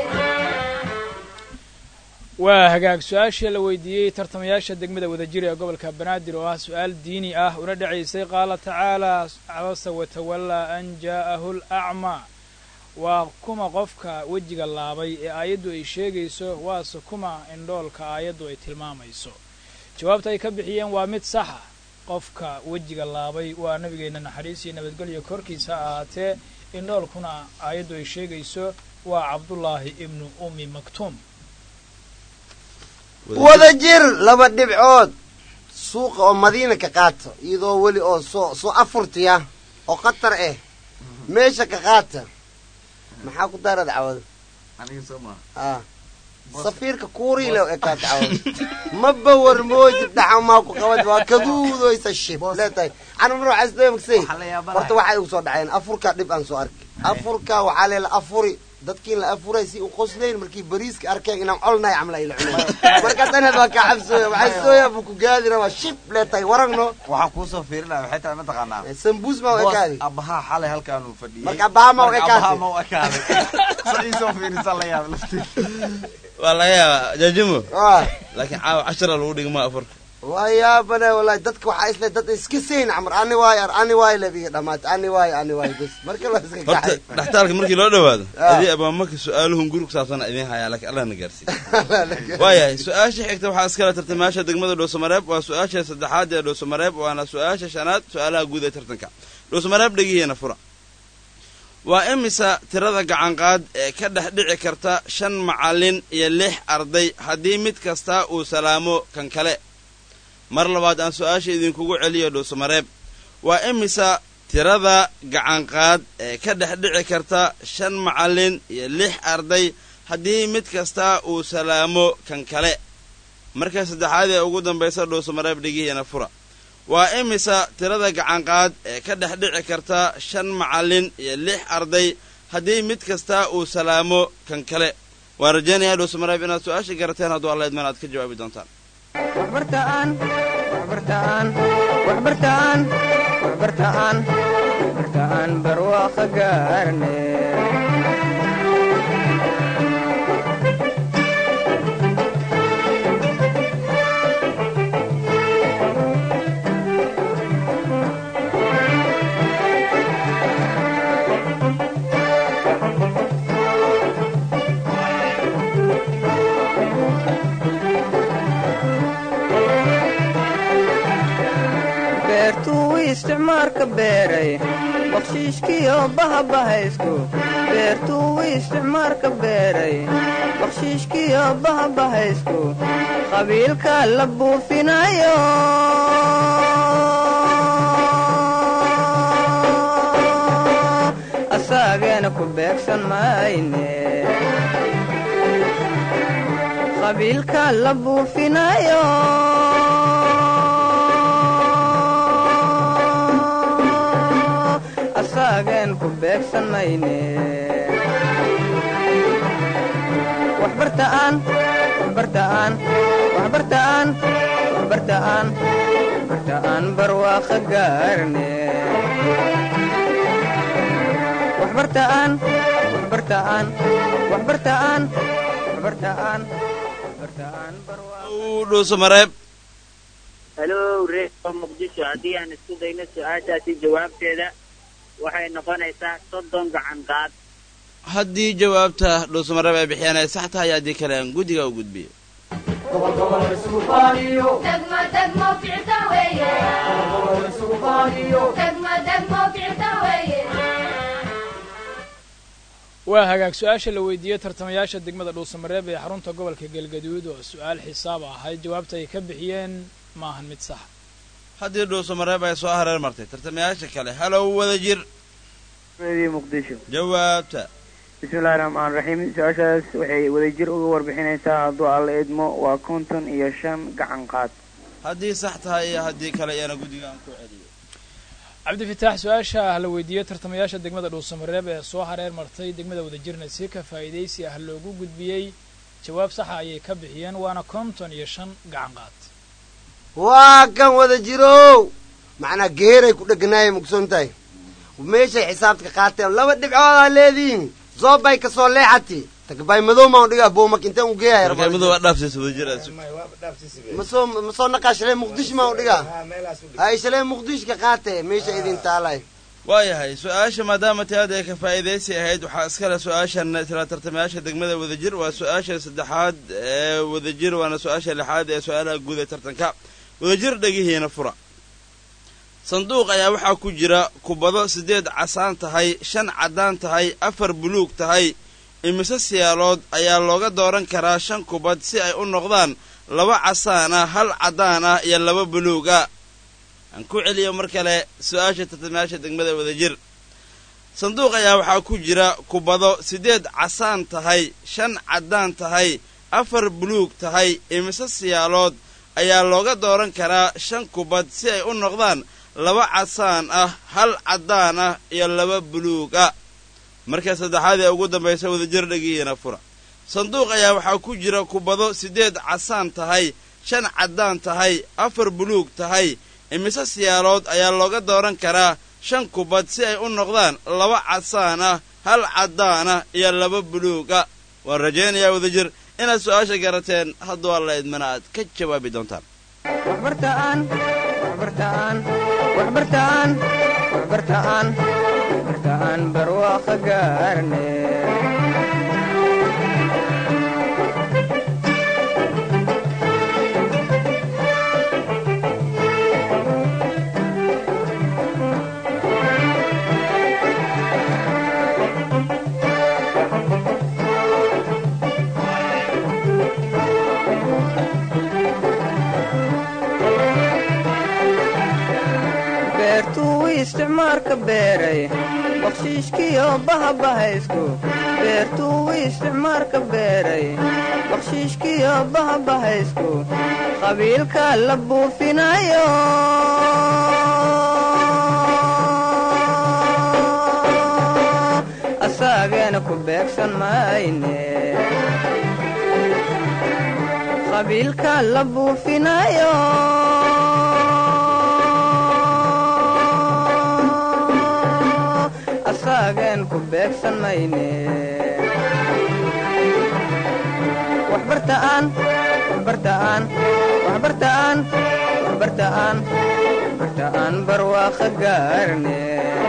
Speaker 8: waa hagaag su-aashii la weydiiyey tartamayaasha degmada wadajir ee gobolka banaadir oo ah su-aal diini ah una dhacaysay qaala tacaalaa cabasa watawallaa an jaa'ahu lacmaa waa kuma qofka wejiga laabay ee aayaddu ay sheegayso waase kuma indhoolka aayaddu ay tilmaamayso jawaabta ay ka bixiyeen waa mid saxa qofka wejiga laabay waa nabigeenna naxariis iyo nabadgelyo korkiisa ha ahaatee indhoolkuna aayaddu ay sheegayso waa cabdullaahi ibnu ummi maktuum
Speaker 9: wada jir laba dhibcood suuqa oo madiina ka qaata iyadoo weli oo soo soo afurtiya oo khatar ah meesha ka qaata maxaa ku daarada cawada ah safiirka kuuriile ee kaata cawada ma bawar moojid dhaxa maa ku qabad waa kaduudoysa shib leetahay anumar waxaa isdaba magsay horta waxay igu soo dhaceen afurka dhib aan soo arkay afurka waxaa leela afuri dadkiin la afuray si u qoslayn markii bariiska arkeen inaan colnahay camla ila cunay marka tanad waa kaa cabsooya waxaa sooya buu ku gaadi rabaa shib leetahay waragno
Speaker 6: waxaan kuusoo fiirinaya waxay tahay mataqaanaa
Speaker 9: sambuus ma u ekaadi
Speaker 6: abahaa xalay halkaanuu fadhiyey
Speaker 9: marka abaha ma u ekaadi
Speaker 6: abahaa ma u ekaaday saciisoo fiirisa la yaab laftii
Speaker 2: waa laga yaabaa jaajimo
Speaker 9: waa
Speaker 2: laakiin caawa cashara lagu dhigma afurka
Speaker 9: waa yaabane wallahi dadka waxaa isle dad iska sayn camar ani waayo ar ani waayo labiga dhamaat ani waayo ani waayo bas marka la iska
Speaker 2: horta
Speaker 9: kacay
Speaker 2: dhaxtaalka markii loo dhawaado
Speaker 9: Ah.
Speaker 2: adii abaamaka su-aaluhun guri ku saabsan idiin hayaa laakiin allah na gaarsiiy waayahay su-aasha xigta waxaa iskala tartamayaasha degmada dhuusamareeb waa su-aasha saddexaad ee dhuusamareeb waana su-aasha shanaad su-aalaha guud ee tartanka dhuusamareeb dhegihiina fura waa imisa tirada gacanqaad ee ka dhex dhici karta shan macallin iyo lix arday haddii mid kasta uu salaamo kan kale mar labaad aan su-aasha idinkugu celiyo dhuusamareeb waa imisa tirada gacanqaad ee ka dhex dhici karta shan macallin iyo lix arday haddii mid kasta uu salaamo kan kale marka saddexaad ee ugu dambaysa dhuusamareeb dhigihiina fura waa imisa tirada gacanqaad ee ka dhex dhici karta shan macallin iyo lix arday haddii mid kasta uu salaamo kan kale waan rajaynayaa dhuusamareeb inaad su-aasha garateen hadduu alla idman aad ka jawaabi doontaan
Speaker 1: waxbartaan waxbartaan waxbartaan waxbartaan waxbartaan barwaaqo gaarne beertuu isticmaalka beeray bakshiishkiyo bahabahaysku beertuu isticmaarka beeray bakshiishkiyo bahabahaysku qabiilka la buufinayo asaageena ku beegsan mayne qabiilka la buufinayo asaageen ku beegsan mayne waxbartaan waxbartaan waxbartaan waxbartaan waxbartaan barwaaqa gaarne waxbartaan waxbartaan waxbartaan waxbartaan waxbartaan
Speaker 2: dhuusamareeb
Speaker 4: halo reeo muqdisho haddii aan isku dayno su-aashaasi jawaabteeda waxay noqonaysaa soddon gacan qaad
Speaker 2: haddii jawaabta dhuusamareeb ay bixiyaan ay sax tahay haddii kale aan guddiga u gudbiyo
Speaker 7: degmo degmo ficta weeye degmo degmo ficta weeye
Speaker 8: waa hagaag su-aasha la weydiiyey tartamayaasha degmada dhuusamareeb ee xarunta gobolka galgaduud oo su-aal xisaab ahayd jawaabta ay ka bixiyeen maahan mid sax
Speaker 2: haddii dhuusamareeb ay soo hareer martay tartamayaasha kale halow wada jir
Speaker 5: radio muqdisho
Speaker 2: jawaabta
Speaker 5: bismillahi raxmaan raxiim su-aashaas waxay wadajir uga warbixinaysaa hadduu alla idmo waa konton iyo shan gacan qaad
Speaker 2: haddii sax tahay iyo haddii kale iyana guddiga aan ku celiyo
Speaker 8: cabdifitaax su-aasha la weydiiyey tartamayaasha degmada dhuusamareeb ee soo hareer martay degmada wadajirna si ka faa'iidaysi ah loogu gudbiyey jawaab saxa ayay ka bixiyeen waana konton iyo shan gacan qaad
Speaker 9: waa kan wada jirow macnaa geeray ku dheganaayay mugsoon tahay meeshay xisaabta ka qaateen laba dhibcoodaa leedihiin zoobay ka soo leexati tagbay madow maan dhigaa boomak intaan u geeyaya
Speaker 2: markaamadu waa dhaafsiisa wada jir aad
Speaker 9: masoo masoo naqaa shalee muqdisho maan u dhigaa hay shalee muqdisho ka qaate meesha idin taalay
Speaker 2: waayahay su-aasha maadaama tiaad ay ka faa'iidaysi ahayd waxaa iskale su-aashan isla tartamayaasha degmada wadajir waa su-aasha saddexaad ee wadajir waana su-aasha lixaad ee su-aalaha guud ee tartanka wadajir dhegihiina fura sanduuq ayaa waxaa ku jira kubado siddeed casaan tahay shan caddaan tahay afar buluug tahay imise siyaalood ayaa looga dooran karaa shan kubad si ay u noqdaan laba casaan ah hal caddaan ah iyo laba buluug ah aan ku celiyo mar kale su-aasha tartamayaasha degmada wadajir sanduuq ayaa waxaa ku jira kubado siddeed casaan tahay shan caddaan tahay afar buluug tahay imise siyaalood ayaa looga dooran karaa shan kubad si ay u noqdaan laba casaan ah hal caddaan ah iyo laba buluug ah marka saddexaad ee ugu dambaysa wadajir dhegihiina fura sanduuq ayaa waxaa ku jira kubado siddeed casaan tahay shan caddaan tahay afar buluug tahay imise siyaalood ayaa looga dooran karaa shan kubad si ay u noqdaan laba casaan ah hal caddaan ah iyo laba buluug ah waan rajaynayaa wadajir inaad su-aasha garateen hadduu alla idmana aad ka jawaabi doontaan
Speaker 1: waxbartaan waxbartaan waxbartaan waxbartaan waxbartaan barwaaqa gaarne beertuu isticmaarka beeray bakshiishkiyo bahabahaysku beertuu isticmaarka beeray bakshiishkiyo bahabahaysku qabiilka la buufinayo asaageena ku beegsan mayne qabiilka la buufinayo asaagen ku beegsan mayne waxbartaan waxbartaan waxbartaan waxbartaan waxbartaan barwaaqa gaarne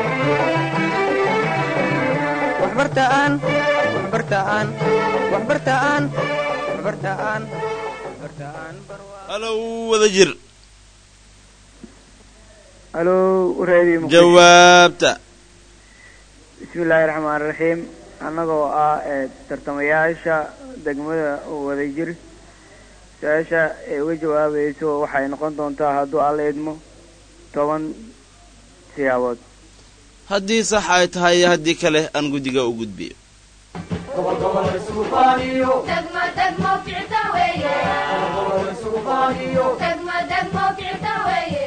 Speaker 1: waxbartaan waxbartaan waxbartaan waxbartaan waxbartaan
Speaker 2: halow wadajir
Speaker 5: halo radio muqdisho
Speaker 2: jawaabta
Speaker 5: bismi illaahi raxmaan raxiim annagoo ah ee tartamayaasha degmada wadajir su-aasha ee uga jawaabayso waxay noqon doontaa hadduu alla idmo toban siyaabood
Speaker 2: haddii sax ay tahay iyo haddii kale aan guddiga u gudbiyo
Speaker 7: degmo degmo ficta weeye degmo degmo ficta weeye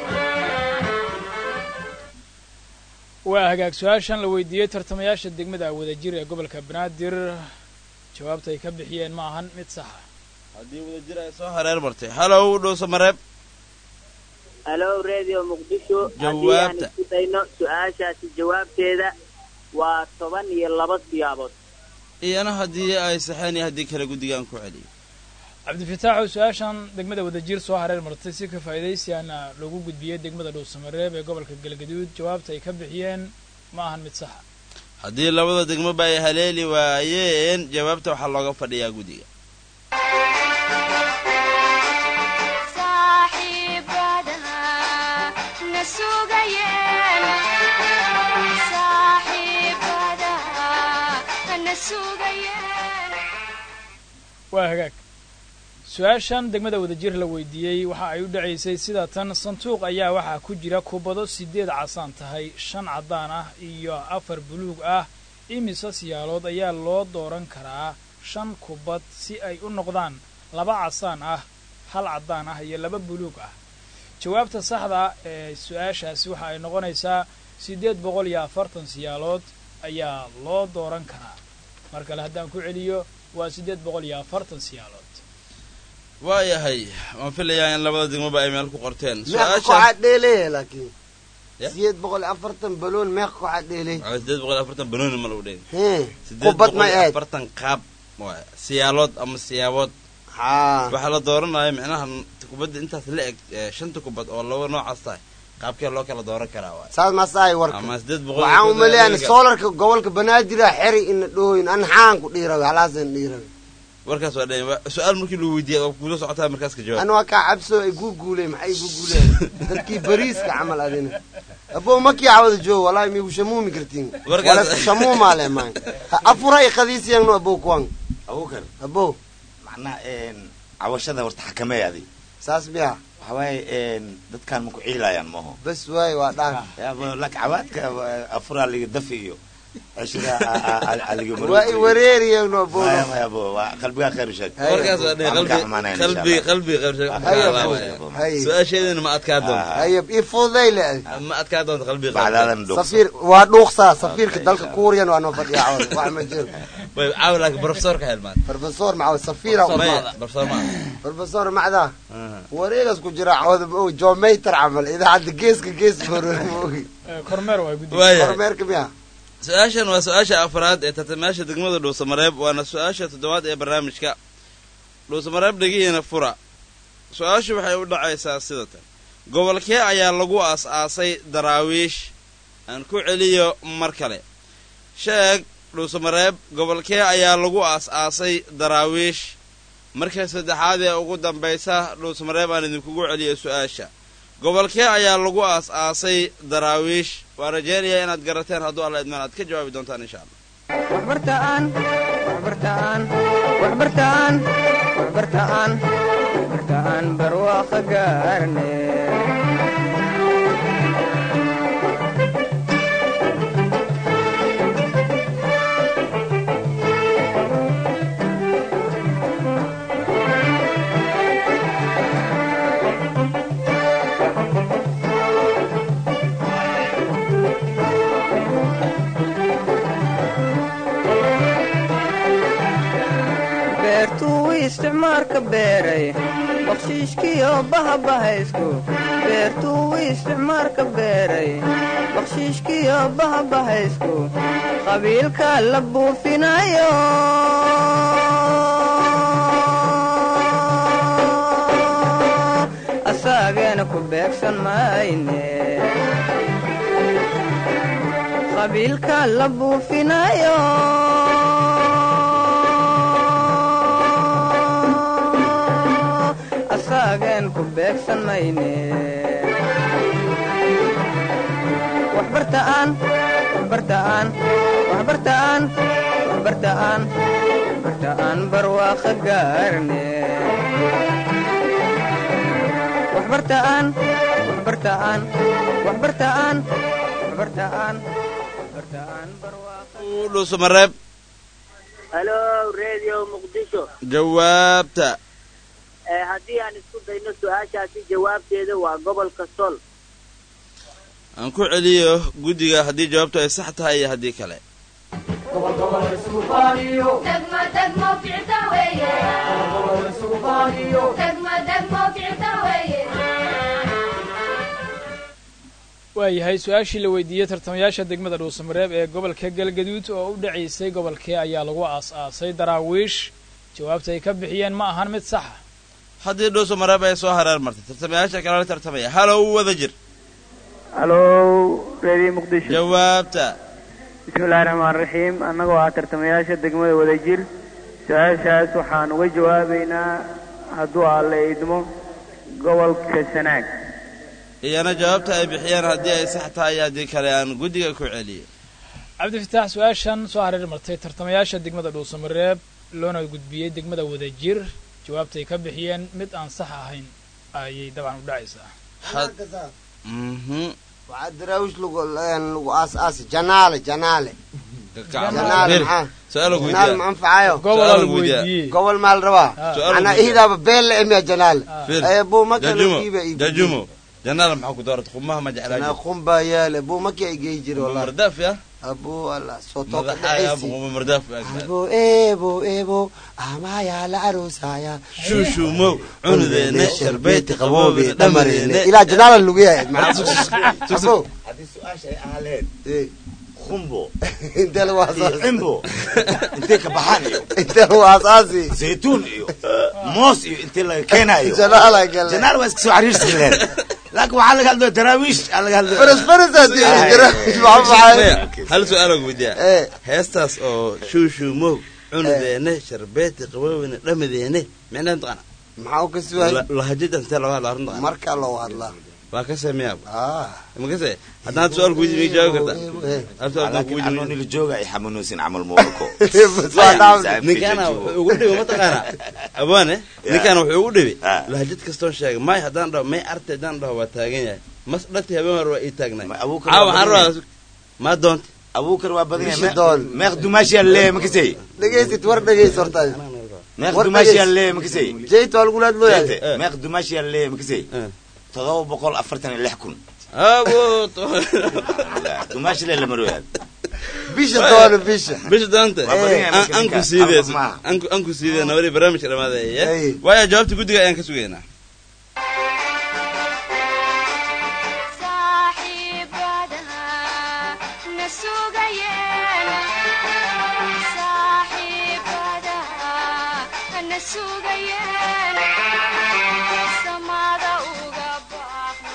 Speaker 8: waa hagaag su-aashan la weydiiyey tartamayaasha degmada wadajir ee gobolka banaadir jawaabta ay ka bixiyeen ma ahan mid saxa
Speaker 2: haddii wadajir ay soo hareer martay halow dhuusa mareeb
Speaker 4: halo radio muqdisho haddii aan
Speaker 2: Jawaabta.
Speaker 4: isku dayno su-aashaasi jawaabteeda waa toban iyo laba siyaabood
Speaker 2: iyana haddii ay saxeen iyo haddii kale guddigaan ku celiyo
Speaker 8: cabdifitaaxu su-aashan degmada wadajir soo hareer martay si ka faa'iidaysiyaana loogu gudbiyey degmada dhuusamareeb ee gobolka galgaduud jawaabta ay ka bixiyeen ma ahan mid saxa
Speaker 2: haddii labada degmoba ay haleeli waayeen jawaabta waxaa looga fadhiyaa guddiga
Speaker 8: waa hagaag su-aashan degmada wadajir la weydiiyey waxa ay u dhacaysay sida tan sanduuq ayaa waxaa ku jira kubado sideed casaan tahay shan caddaan ah iyo afar buluug ah imise siyaalood ayaa loo dooran karaa shan kubad si ay u noqdaan laba casaan ah hal caddaan ah iyo laba buluug ah jawaabta saxda ee su-aashaasi waxa ay noqonaysaa siddeed boqol iyo afartan siyaalood ayaa loo dooran karaa mar kale haddaan ku celiyo waa siddeed boqol iyo afartan siyaalood
Speaker 2: waayahay waan filayaa in labada degmoba ay meel ku qorteen
Speaker 9: meeqa kooxaad dheelaya laakiin
Speaker 2: Ya?
Speaker 9: sideed boqol iyo afartan baloon meeqa kooxaad dheelay
Speaker 2: Waa siddeed boqol iyo afartan banooni ma lagu dheeli
Speaker 9: hee
Speaker 2: siddeed
Speaker 9: kubad
Speaker 2: boqol
Speaker 9: ma
Speaker 2: iyo
Speaker 9: aad
Speaker 2: afartan qaab waay siyaalood ama siyaabood
Speaker 9: haa
Speaker 2: waxaa la dooranaya micnaha kubadda intaas la eg ee shanta kubad oo laba noocaas tahay qaabkee loo kala dooran karaa waay
Speaker 9: saas maasahay warka
Speaker 2: ama siddeed boqol iyo
Speaker 9: waxaan
Speaker 2: konton
Speaker 9: umaleeyaan
Speaker 2: ayaga-
Speaker 9: soolarka gobolka banaadir xeri ina dhooyin an xaan ku dhiirawe halaasan dhiirawe
Speaker 2: warkaas waa dhan su-aal markii lagu weydiiyay oo kuula socotaa markaas ka jawaab
Speaker 9: an waa kaa cabso ay guuguuleen maxay guuguuleen dadkii bariiska camal adina abo makii cawada joogo wallahi migu shamuumi kartiin
Speaker 2: Warkaas-
Speaker 9: wala shamuumaa le maan afura i qadiisiyangno abo kuwan
Speaker 3: abuukar
Speaker 9: abo
Speaker 3: macnaha cawashada horta xakameey adi
Speaker 9: saas miya
Speaker 3: waxa waaye dadkaan maku ciilayaan maaho
Speaker 9: bas waay waa dhaaf
Speaker 3: lak cawaadka afuraa liga dafi iyo cishira aliga
Speaker 9: waa i wareeriyangno abo
Speaker 3: maya maya bo waa qalbigaa khayr u sheeg
Speaker 2: warkaas waa dhan
Speaker 3: Waan ka
Speaker 2: qalbi
Speaker 3: xumaanayn
Speaker 2: qalbi
Speaker 3: insha
Speaker 2: qalbi qalbi
Speaker 9: Haye,
Speaker 2: qalbi
Speaker 9: haye.
Speaker 2: su-aasheedana ma adkaa doonto
Speaker 9: ayab i fududay le
Speaker 2: ma adkaa doonto qalbi
Speaker 3: bacdaadan dhuuqsa
Speaker 9: safiir waa dhuuqsaa safiirka dalka kuuriyan waa noo fadhiya cawada wax ma jiro
Speaker 2: way caawi laakiin profesorka helmaan
Speaker 9: profesor macaw safiira
Speaker 2: maya profesor ma
Speaker 9: profesor macdaa wareegas ku jira cawada ma ogi jomaytar camal idaacadda geeska gees boror ma ogi
Speaker 8: kormeer waa guddiga
Speaker 2: waayahay
Speaker 9: kormeerka miya
Speaker 2: su-aashan waa su-aasha afraad ee tartamayaasha degmada dhuusamareeb waana su-aasha toddobaad ee barnaamijka dhuusamareeb dhegihiina fura su-aashu waxay u dhacaysaa sida tan gobolkee ayaa lagu aas-aasay daraawiish aan ku celiyo mar kale sheeg dhuusamareeb gobolkee ayaa lagu aas-aasay daraawiish marka saddexaad ee ugu dambaysa dhuusamareeb aan idinkugu celiyo su-aasha gobolkee ayaa lagu aas-aasay daraawiish waa rajaynayaa inaad garateen hadduu alla idmaan aad ka jawaabi doontaan insha allah
Speaker 1: waxbartaan waxbartaan waxbartaan waxbartaan waxbartaan barwaaqo gaarne beertuu isticmaalka beeray bakshiishkiyo bahabahaysku beertuu isticmaalka beeray bakshiishkiyo bahabahaysku qabiilka la buufinayo asaageena ku beegsan mayne qabiilka la buufinayo asaagen ku beegsan mayne waxbartaan waxbartaan waxbartaan waxbartaan waxbartaan barwaaqo gaarne waxbartaan waxbartaan waxbartaan waxbartaan waxbartaan barwaaqo
Speaker 2: dhuusamareeb
Speaker 4: halo radio muqdisho
Speaker 2: jawaabta
Speaker 4: ee haddii aan isku dayno su-aashaasi jawaabteeda waa gobolka sol
Speaker 2: aan ku celiyo guddiga haddii jawaabtu ay sax tahay iyo haddii kale
Speaker 7: degmo degmo ficta weeye degmo degmo ficta weeye
Speaker 8: waayahay su-aashii la weydiiyey tartamayaasha degmada dhuusamareeb ee gobolka galgaduud oo u dhacaysay gobolkee ayaa lagu aas-aasay daraawiish jawaabta ay ka bixiyeen ma ahan mid saxa
Speaker 2: haddii dhuusamareeb ay soo hareer martay tartamayaasha kalala tartamaya halow wada jir
Speaker 5: halow reediyo muqdisho
Speaker 2: jawaabta
Speaker 5: bismillahi raxmaan raxiim annagoo ah tartamayaasha degmada wadajir su-aashaas waxaan uga jawaabaynaa hadduu alle idmo gobolka sanaag
Speaker 2: iyana jawaabta ay bixiyeen haddii ay sax tahay iyo haddii kale aan guddiga ku celiyo
Speaker 8: cabdifitaax su-aashan soo hareer martay tartamayaasha degmada dhuusamareeb loona gudbiyey degmada wadajir jawaabta ay ka bixiyeen mid aan sax ahayn ayay dabcan u dhacaysaa
Speaker 2: mhm
Speaker 9: waxaa daraawish lagu lagu aas aasi janaale janaale janaale maxaa
Speaker 2: su-aal lagu
Speaker 9: janaale
Speaker 2: weydiiyaa
Speaker 9: ma anfacayo
Speaker 8: gobolaa
Speaker 2: Su-aal
Speaker 8: lagu
Speaker 2: weydiiyaa.
Speaker 8: weydiiyey
Speaker 9: gobol maa la rabaa
Speaker 2: Su-aal
Speaker 9: anaa
Speaker 2: weydiiyaa.
Speaker 9: ihidaaba been la emiya janaale
Speaker 2: Fil.
Speaker 9: ee buu maka
Speaker 2: jajumo
Speaker 9: lagiiba
Speaker 2: jajumo janaala maxaa ku dooratay qumaha ma jeclaa
Speaker 9: na qumba yaale buu maki ay geyi jiri wallahi
Speaker 2: mardaaf ya
Speaker 9: abuu allah soo tooka
Speaker 2: madaxaya
Speaker 9: dhacaysi
Speaker 2: quma mardaaf
Speaker 9: abo ebo ebo amaya la aroosaya
Speaker 2: shuushuumow cunudeene sharbeeti qaboobe
Speaker 9: dhamarene
Speaker 2: dhamareene
Speaker 9: ilaa janaala lagu yahay abo
Speaker 3: haddii su-aasha ay ahaaleen khumbo
Speaker 9: intee lagu
Speaker 3: iyo
Speaker 9: asaasi
Speaker 3: cimbo intay ka baxaan iyo
Speaker 9: intee lagu asaasi
Speaker 3: zaytuun iyo moos iyo intii laga keenaayo
Speaker 9: janaala gale
Speaker 3: janaal waa iska soo xariirsi leen laakiin waxaa laga hadlaya daraawiish aa laga hadlaya
Speaker 9: faras faras hadii
Speaker 3: Ay.
Speaker 9: daraawish maxaa
Speaker 2: Maya,
Speaker 9: maxay
Speaker 2: hal su-aal lagu weydiiyaa
Speaker 9: ee
Speaker 2: heestaas oo shuushuumow cunudeene sharbeeti qaboobene dhamadeene micnaa taqana
Speaker 9: maxaa u ka suwaay
Speaker 2: lahajada intee laga hadla arrin taqana
Speaker 9: markaa loo hadlaa
Speaker 2: waa ka sameeyaa
Speaker 9: ah
Speaker 2: ma ka see haddaan su'aal ku weydiin ma jawaabi kartaa
Speaker 9: Eh,
Speaker 2: hal su'aal haddaan ku
Speaker 3: laakiin anoo
Speaker 2: weydiin
Speaker 3: nila jooga ay xanuunaysin camal moolko
Speaker 9: bas waa dhaafay.
Speaker 2: ninkaana wuxuu ugu dhibi mataqaanaa abaane ninkaana wuxuu ugu dhibi
Speaker 3: Ah.
Speaker 2: lahajad kastoon sheegay may haddaan dhaho may arte haddaan dhaho waa taagan yahay mas dhati habeen hore waa ii taagnay
Speaker 3: Ma abuukar
Speaker 2: caawa
Speaker 3: waa
Speaker 2: waxaan
Speaker 3: badan
Speaker 2: rabaa maa doonta
Speaker 3: abuukar waa badan
Speaker 9: Bishi
Speaker 3: yahay
Speaker 9: doon.
Speaker 3: meeq dumaashiyaa lee makasay
Speaker 9: dhegeysid war dhegeys horta
Speaker 3: meeq
Speaker 9: War
Speaker 3: dumaashiyaa
Speaker 9: dhageys.
Speaker 3: lee makasay
Speaker 9: jeyt waa lagu laad looyahay
Speaker 2: Eh.
Speaker 3: meeq dumaashiyaa lee makasay
Speaker 2: Eh.
Speaker 3: todoba boqol afartan iyo lix kun
Speaker 2: abo
Speaker 3: dumaashi lee lama rooyaa
Speaker 9: bisha doona bisha
Speaker 2: bisha doonta
Speaker 3: Waa badan yahay marka
Speaker 2: anku
Speaker 3: ninka.
Speaker 2: siidee
Speaker 3: Afaf maaha.
Speaker 2: anku anku siidee nabadii barnaamijka
Speaker 9: Ay.
Speaker 2: dhamaadeeye waayo jawaabta guddiga ayaan ka sugaynaa
Speaker 7: saaxiibadaha na sugayeen saaxiibadaha na sugayeen samada uga baaqno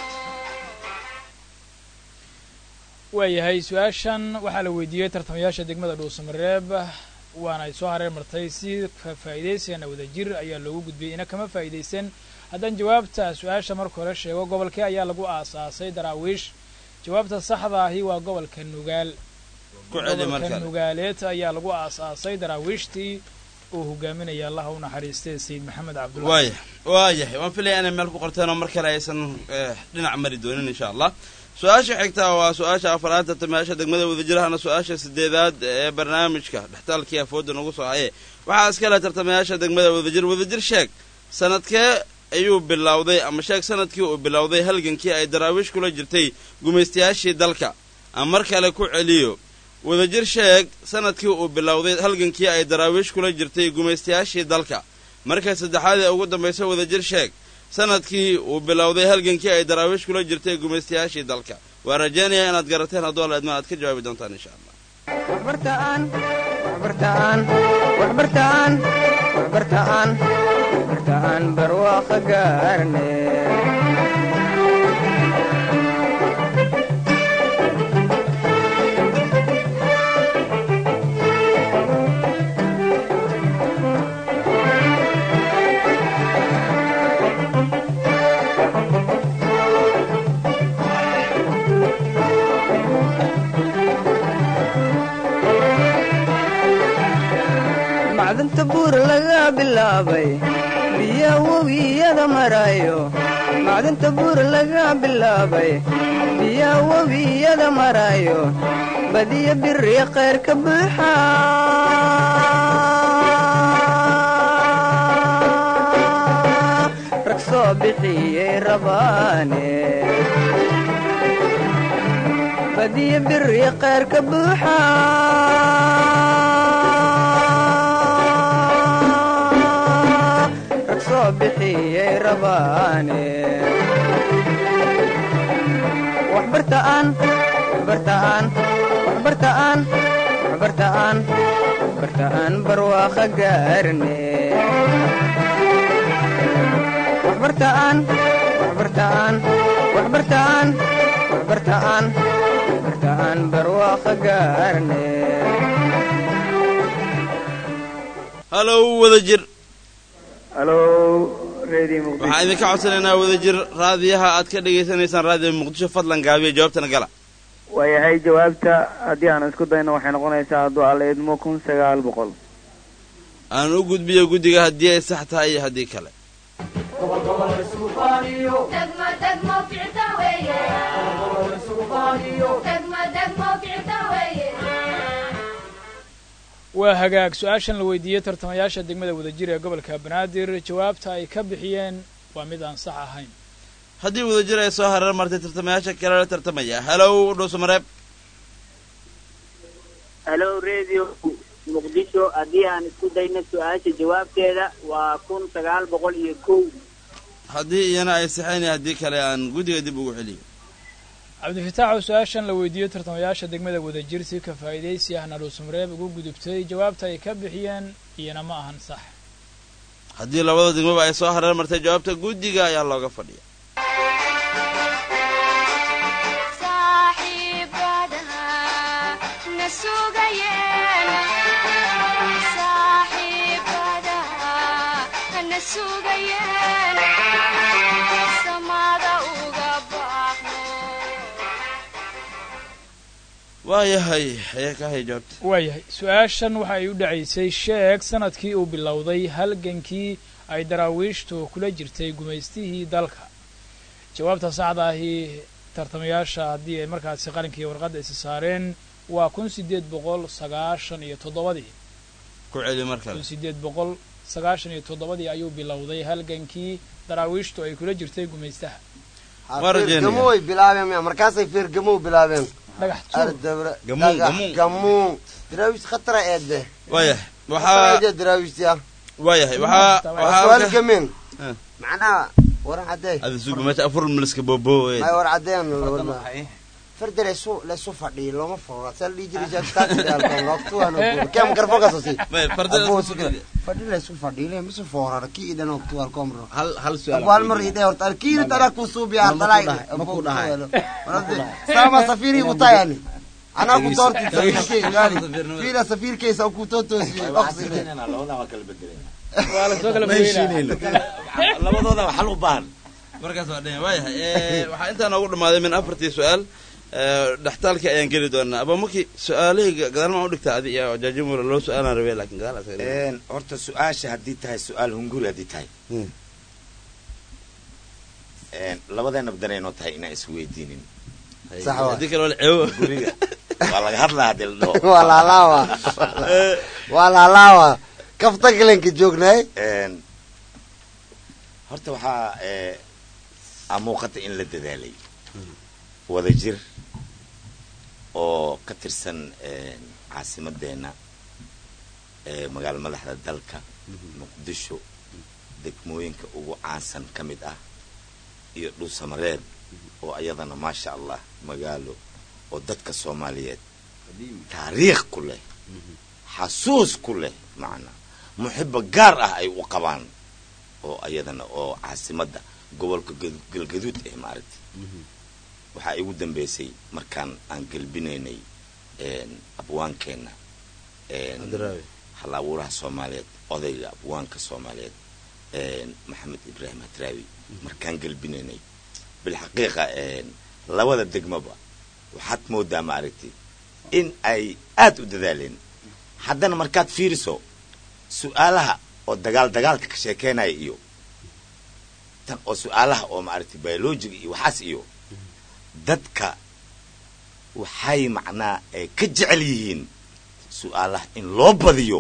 Speaker 8: waayahay su-aashan waxaa la weydiiyey tartamayaasha degmada dhuusamareeb waana ay soo hareer martay si ka faa'iidaysigana wadajir ayaa loogu gudbiyey ina kama faa'iidaysan haddaan jawaabta su-aasha marka hore sheego gobolkee ayaa lagu aasaasay daraawiish jawaabta saxda ahi waa gobolka nugaal
Speaker 2: ku celi mar
Speaker 8: gobolka
Speaker 2: kale
Speaker 8: nugaaleed ayaa lagu aasaasay daraawiishtii uu hogaaminaya allaha u naxariistay sayid maxamed cabdullahi
Speaker 2: waaya waayahay waan filaya inay meel ku qorteen oo mar kale aysan eh, dhinac mari doonin insha allah su-aasha xigtaa waa su-aasha afaraad tartamayaasha degmada wadajirahana su-aasha sideedaad ee barnaamijka dhextaalkii afooda nagu soo haye waxaa iskale tartamayaasha degmada wadajir wadajir sheeg sanadkee ayuu bilowday ama sheeg sanadkii uu bilowday halgankii ay daraawiish kula jirtay gumaystayaashii dalka aan mar kale ku celiyo wadajir sheeg sanadkii uu bilowday halgankii ay daraawiish kula jirtay gumaystayaashii dalka marka saddexaad ee ugu dambaysa wadajir sheeg sanadkii uu bilowday halgankii ay daraawiish kula jirtay gumaystayaashii dalka waa rajaynayaa inaad garateen hadduu alla idma aad ka jawaabi doontaan insha allah
Speaker 1: waxbartaan waxbartaan waxbartaan waxbartaan waxbartaan barwaaqo gaarne bilaabay biya webiyada marayo macdanta buur laga bilaabay biya webiyada marayo badiya biri khayr ka buuxa rag soo bixiyey rabaane badiya biri khayr ka buuxa rag soo bixiyey rabaane waxbartaan waxbartaan waxbartaan waxbartaan waxbartaan barwaaqa gaarne waxbartaan waxbartaan waxbartaan waxbartaan waxbartaan barwaaqa gaarne
Speaker 2: halow wada jir
Speaker 5: halo radio muqdisho
Speaker 2: waxaan idinka codsanaynaa wada jir raadiyaha aad ka dhegaysanaysaan raadiyo muqdisho fadlan gaabiya jawaabtana gala
Speaker 5: waayahay jawaabta haddii aan isku dayno waxay noqonaysaa hadduu alla idmo kun sagaal boqol
Speaker 2: aan u gudbiyo guddiga haddii ay sax tahay iyo haddii kale
Speaker 7: degmo degmo ficta weeye degmo degmo ficta weeye
Speaker 8: waa hagaag su-aashan la weydiiyey tartamayaasha degmada wadajir ee gobolka banaadir jawaabta ay ka bixiyeen waa mid aan sax ahayn
Speaker 2: haddii wadajir ay soo hareer martay tartamayaasha kale la tartamaya halow dhuusamareeb
Speaker 4: halo radio muqdisho haddii aan isku dayno su-aasha jawaabteeda waa kun sagaal boqol iyo kow
Speaker 2: haddii iyana ay saxayn iyo haddii kale aan guddiga dib ugu celiyo
Speaker 8: cabdifitaaxoo su-aashan la weydiiyey tartamayaasha degmada wadajir si ka faa'iidaysi ahna dhuusamareeb ugu gudubtay jawaabta ay ka bixiyeen iyana ma ahan sax
Speaker 2: haddii labada degmaba ay soo hareer martay jawaabta guddiga ayaa looga fadhiya
Speaker 7: saaxiibadaha na sugayeen saaxiibadaha na sugayeen samada uga baaqno
Speaker 2: waayahay ayaa ka haya jawaabta
Speaker 8: waayahay su-aashan waxa ay u dhacaysay sheeg sanadkii uu bilowday halgankii ay daraawiishtu kula jirtay gumaystihii dalka jawaabta saxda ahi tartamayaasha haddii ay markaasi qalinka iyo warqadda isi saareen waa kun sideed boqol sagaashan iyo toddobadii
Speaker 2: ku celi mar kale
Speaker 8: kun sideed boqol sagaashan iyo toddobadii ayuu bilowday halgankii daraawiishtu ay kula jirtay gumaystaha
Speaker 2: Waa rajeynaya.
Speaker 9: feergamow bilaabeen miya markaasay feergamow bilaabeen
Speaker 8: dhagax tuur
Speaker 9: ardabra
Speaker 2: Gamuun,
Speaker 9: dhagax,
Speaker 2: gamuun.
Speaker 9: gamuun daraawish khatara eede
Speaker 2: waayahay
Speaker 9: waxaa
Speaker 2: waxaa
Speaker 9: daraawiishtiya
Speaker 2: waayahay waxaa
Speaker 9: su'aal
Speaker 2: waxaa
Speaker 9: gameen
Speaker 2: Ah.
Speaker 9: macnaha waran cadee
Speaker 2: ada sugu meesha afur miliska bobo
Speaker 9: may war cadeen farda leesu leesu fadhiyo looma furo sal dhii jiray jaaktaatialkom garfogasosi
Speaker 2: may farda
Speaker 9: fadhi leesu fadhiyo le misu foorara ki idan oktual komro
Speaker 3: hal hal su'aal
Speaker 9: abwal mar ide horta alkiiri tara kusuubi ardalay
Speaker 3: Ma ku dhahay?
Speaker 9: sama safiri utayani anaa ku doorti fiila safirkeysa ku totoosiye
Speaker 3: labadaa waa kala bedelay
Speaker 8: waa lasoo kala
Speaker 3: ma heshiinayno
Speaker 8: fogeynaa
Speaker 3: labadooda xal u baahan
Speaker 2: markaas waa dhan waayahay Eh, waxaa intaa noogu dhammaaday min afartii su-aal Eh, dhextaalkii ayaan geli doonaa abamaki su-aalihii gadaal maa u dhigtaa adi iyo jaajimura loo su-aalaan rabay laakiin gadaal asaga dhigay.
Speaker 3: Een, horta su-aasha haddii tahay su-aal hunguri haddii tahay
Speaker 2: Hmm.
Speaker 3: Een, labadeena badanay tahay inaan isweydiinin
Speaker 9: sax waa.
Speaker 2: haddii kale waa la ceebo
Speaker 3: guriga waa laga hadlaa haddii la dhaho
Speaker 9: waa laalaawa waa laalaawa kafta galenka joognay
Speaker 3: Een, horta waxaa ee, aa muuqata in la dadaalay wada jir oo ka tirsan een, caasimadeenna ee magaalo madaxda dalka muqdisho degmooyinka ugu caansan ka mid ah iyo dhuusamareeb oo ayadana maasha allah magaalo oo dadka soomaaliyeed taariikh ku leh xasuus ku leh macna muxibo gaar ah ay u qabaan oo ayadana oo caasimadda gobolka Gal- galgaduud eh maaragtay waxaa igu dambeysay markaan aan gelbinaynay een, abwaankeenna een,
Speaker 2: Hadraawi.
Speaker 3: hal abuuraha soomaaliyeed odayga abwaanka soomaaliyeed een, maxamed ibraahim hadraawi markaan gelbinaynay bilxaqiiqa een, labada degmaba waxaad moodaa maaragtay in ay aad u dadaaleen haddana markaad fiiriso su-aalaha oo dagaal dagaalka ka sheekeynaya iyo tan oo su-aalaha oo maaragtay biologiga iyo waxaas iyo dadka waxay macnaa ay ka jecel yihiin su-aalaha in loo badiyo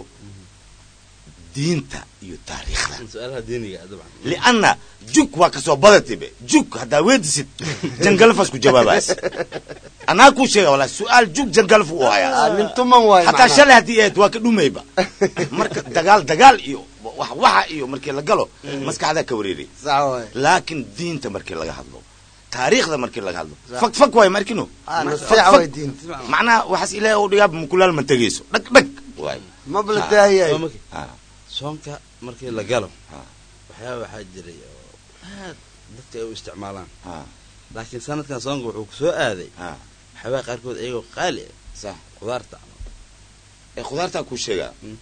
Speaker 3: diinta iyo taariikhda
Speaker 2: su-aalaha diiniga ah dabcan
Speaker 3: lianna jug waa kasoo badatibe jug haddaa weedisid jangalafas ku jawaabaas anaa kuu sheega wala su-aal jug jangalaf u hayaa
Speaker 9: nin tuman waay
Speaker 3: hataa shalay haddii ahayd waa ka dhumayba marka dagaal dagaal iyo wax waxa iyo markii la galo maskaxdaa ka wareeray
Speaker 9: sax waay
Speaker 3: laakiin diinta markii laga hadlo taariikhda markii laga hadlo fag fag waay markino
Speaker 9: Ah, nasiixa waay diinta
Speaker 3: macnaha waxaas ilaahay oo dhigaaba mukulaal ma tegayso dhag dhag waay
Speaker 9: maba la daahiyay
Speaker 2: Waa markii-
Speaker 3: Ah,
Speaker 2: soonka markii la galo
Speaker 3: Ah.
Speaker 2: waxyaaba waxaa jiray oo aad dadka ay u isticmaalaan
Speaker 3: ah,
Speaker 2: laakiin sanadkan soonka wuxuu ku soo aaday
Speaker 3: ah,
Speaker 2: waxyaabaha qaarkood iyagoo qaali ah
Speaker 3: sax
Speaker 2: qudaarta
Speaker 3: ee khudaartaa kuu sheegaa
Speaker 2: Mm.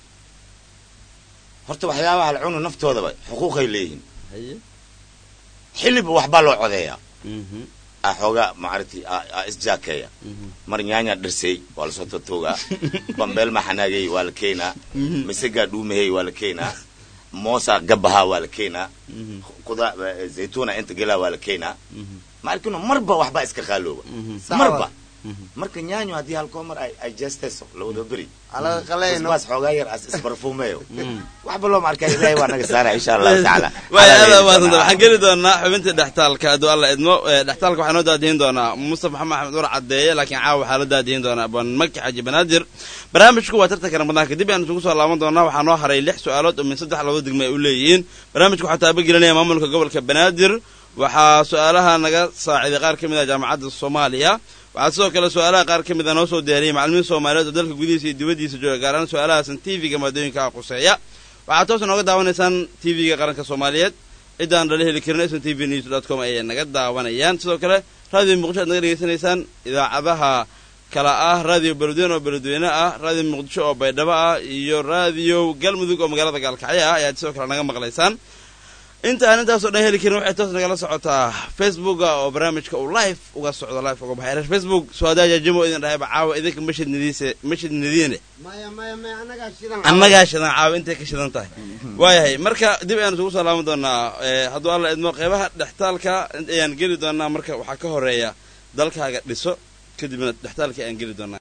Speaker 3: horta waxyaabaha la cuno naftoodaba xuquuqay leeyihiin
Speaker 2: haye
Speaker 3: xilliba waxbaa loo codeeyaa
Speaker 2: Mhm,
Speaker 3: ah xoogaa maaragtay ah- ah isjaakeeya
Speaker 2: mhm.
Speaker 3: mar nyaanya dhirsay waa lasoo tatoogaa bambeel maxanaagay waa la keenaa misagaa dhuumahey waa la keenaa moosa gabahaa waa la keenaa
Speaker 2: Mhm,
Speaker 3: kuda zaytuuna inta gelaa waa la keenaa
Speaker 2: mhm,
Speaker 3: maarkino marba waxbaa iska qaalooba
Speaker 2: mhm,
Speaker 9: Sax
Speaker 3: marba
Speaker 9: waay.
Speaker 2: mhm.
Speaker 3: marka nyaanyo haddii halkoo mar ay ay jeestayso labada beri
Speaker 9: alaga qalayno
Speaker 3: basbaas xoogaa yar as isbarfuumeeyo
Speaker 2: Mm.
Speaker 3: waxba looma arkaa ilaahay waa naga saara insha allahu tacaala
Speaker 2: waay
Speaker 3: Ala
Speaker 2: aada
Speaker 3: leeyahay
Speaker 2: umaadsantaha
Speaker 3: doonaa.
Speaker 2: waxaan geli doonaa xubinta dhextaalka hadduu alla idmo Eh, dhextaalka waxaa noo daadihin doonaa mustafa maxamed axmed ur cadeeye laakiin caawa waxaa la daadihin doonaa abaan maki xaji banaadir barnaamijku waa tartanka ramadaanka dib ayaan isugu soo laaban doonaa waxaa noo haray lix su-aalood oo min saddex labada degme ay u leeyihiin barnaamijku waxaa taabagelinaya maamulka gobolka banaadir waxaa su-aalaha naga saaciday qaar ka mid ah jaamacadda soomaaliya waxaa sidoo kale su-aalaha qaar ka mid a noo soo diyaariyey macalimiin soomaaliyeed oo dalka gudihiisa iyo dibaddiisa jooga gaar ahaan su-aalahaasan tv-ga maadooyinka quseeya waxaad toos nooga daawanaysaan tv-ga qaranka soomaaliyeed ciddaan dhala heli karin sn t v news dot com ayay naga daawanayaan sidoo kale raadiyo muqdisho aad naga dhegaysanaysaan idaacadaha kala ah raadiyo beledweyne oo beledweyne ah raadiyo muqdisho oo baydhabo ah iyo raadiyo galmudug oo magaalada gaalkacyo ah ayaad sidoo kale naga maqlaysaan inta aan intaasoo dhan heli karin waxay toos nagala socotaa facebooka oo barnaamijka uu live uga socdo live uga baxay reer facebook suadaaja jimo idin dhahayba caawa idinka mashid nidiise mashid nidiine
Speaker 9: maya maya maya anagaa shidan
Speaker 2: annagaa shidan caawa intay ka shidan tahay waayahay marka dib ayaan isugu soo laaban doonaa eh, hadduu alla idmo qeybaha dhextaalka ayaan geli doonaa marka waxaa ka horeeya dalkaaga dhiso kadibna dhextaalka ayaan geli doonaa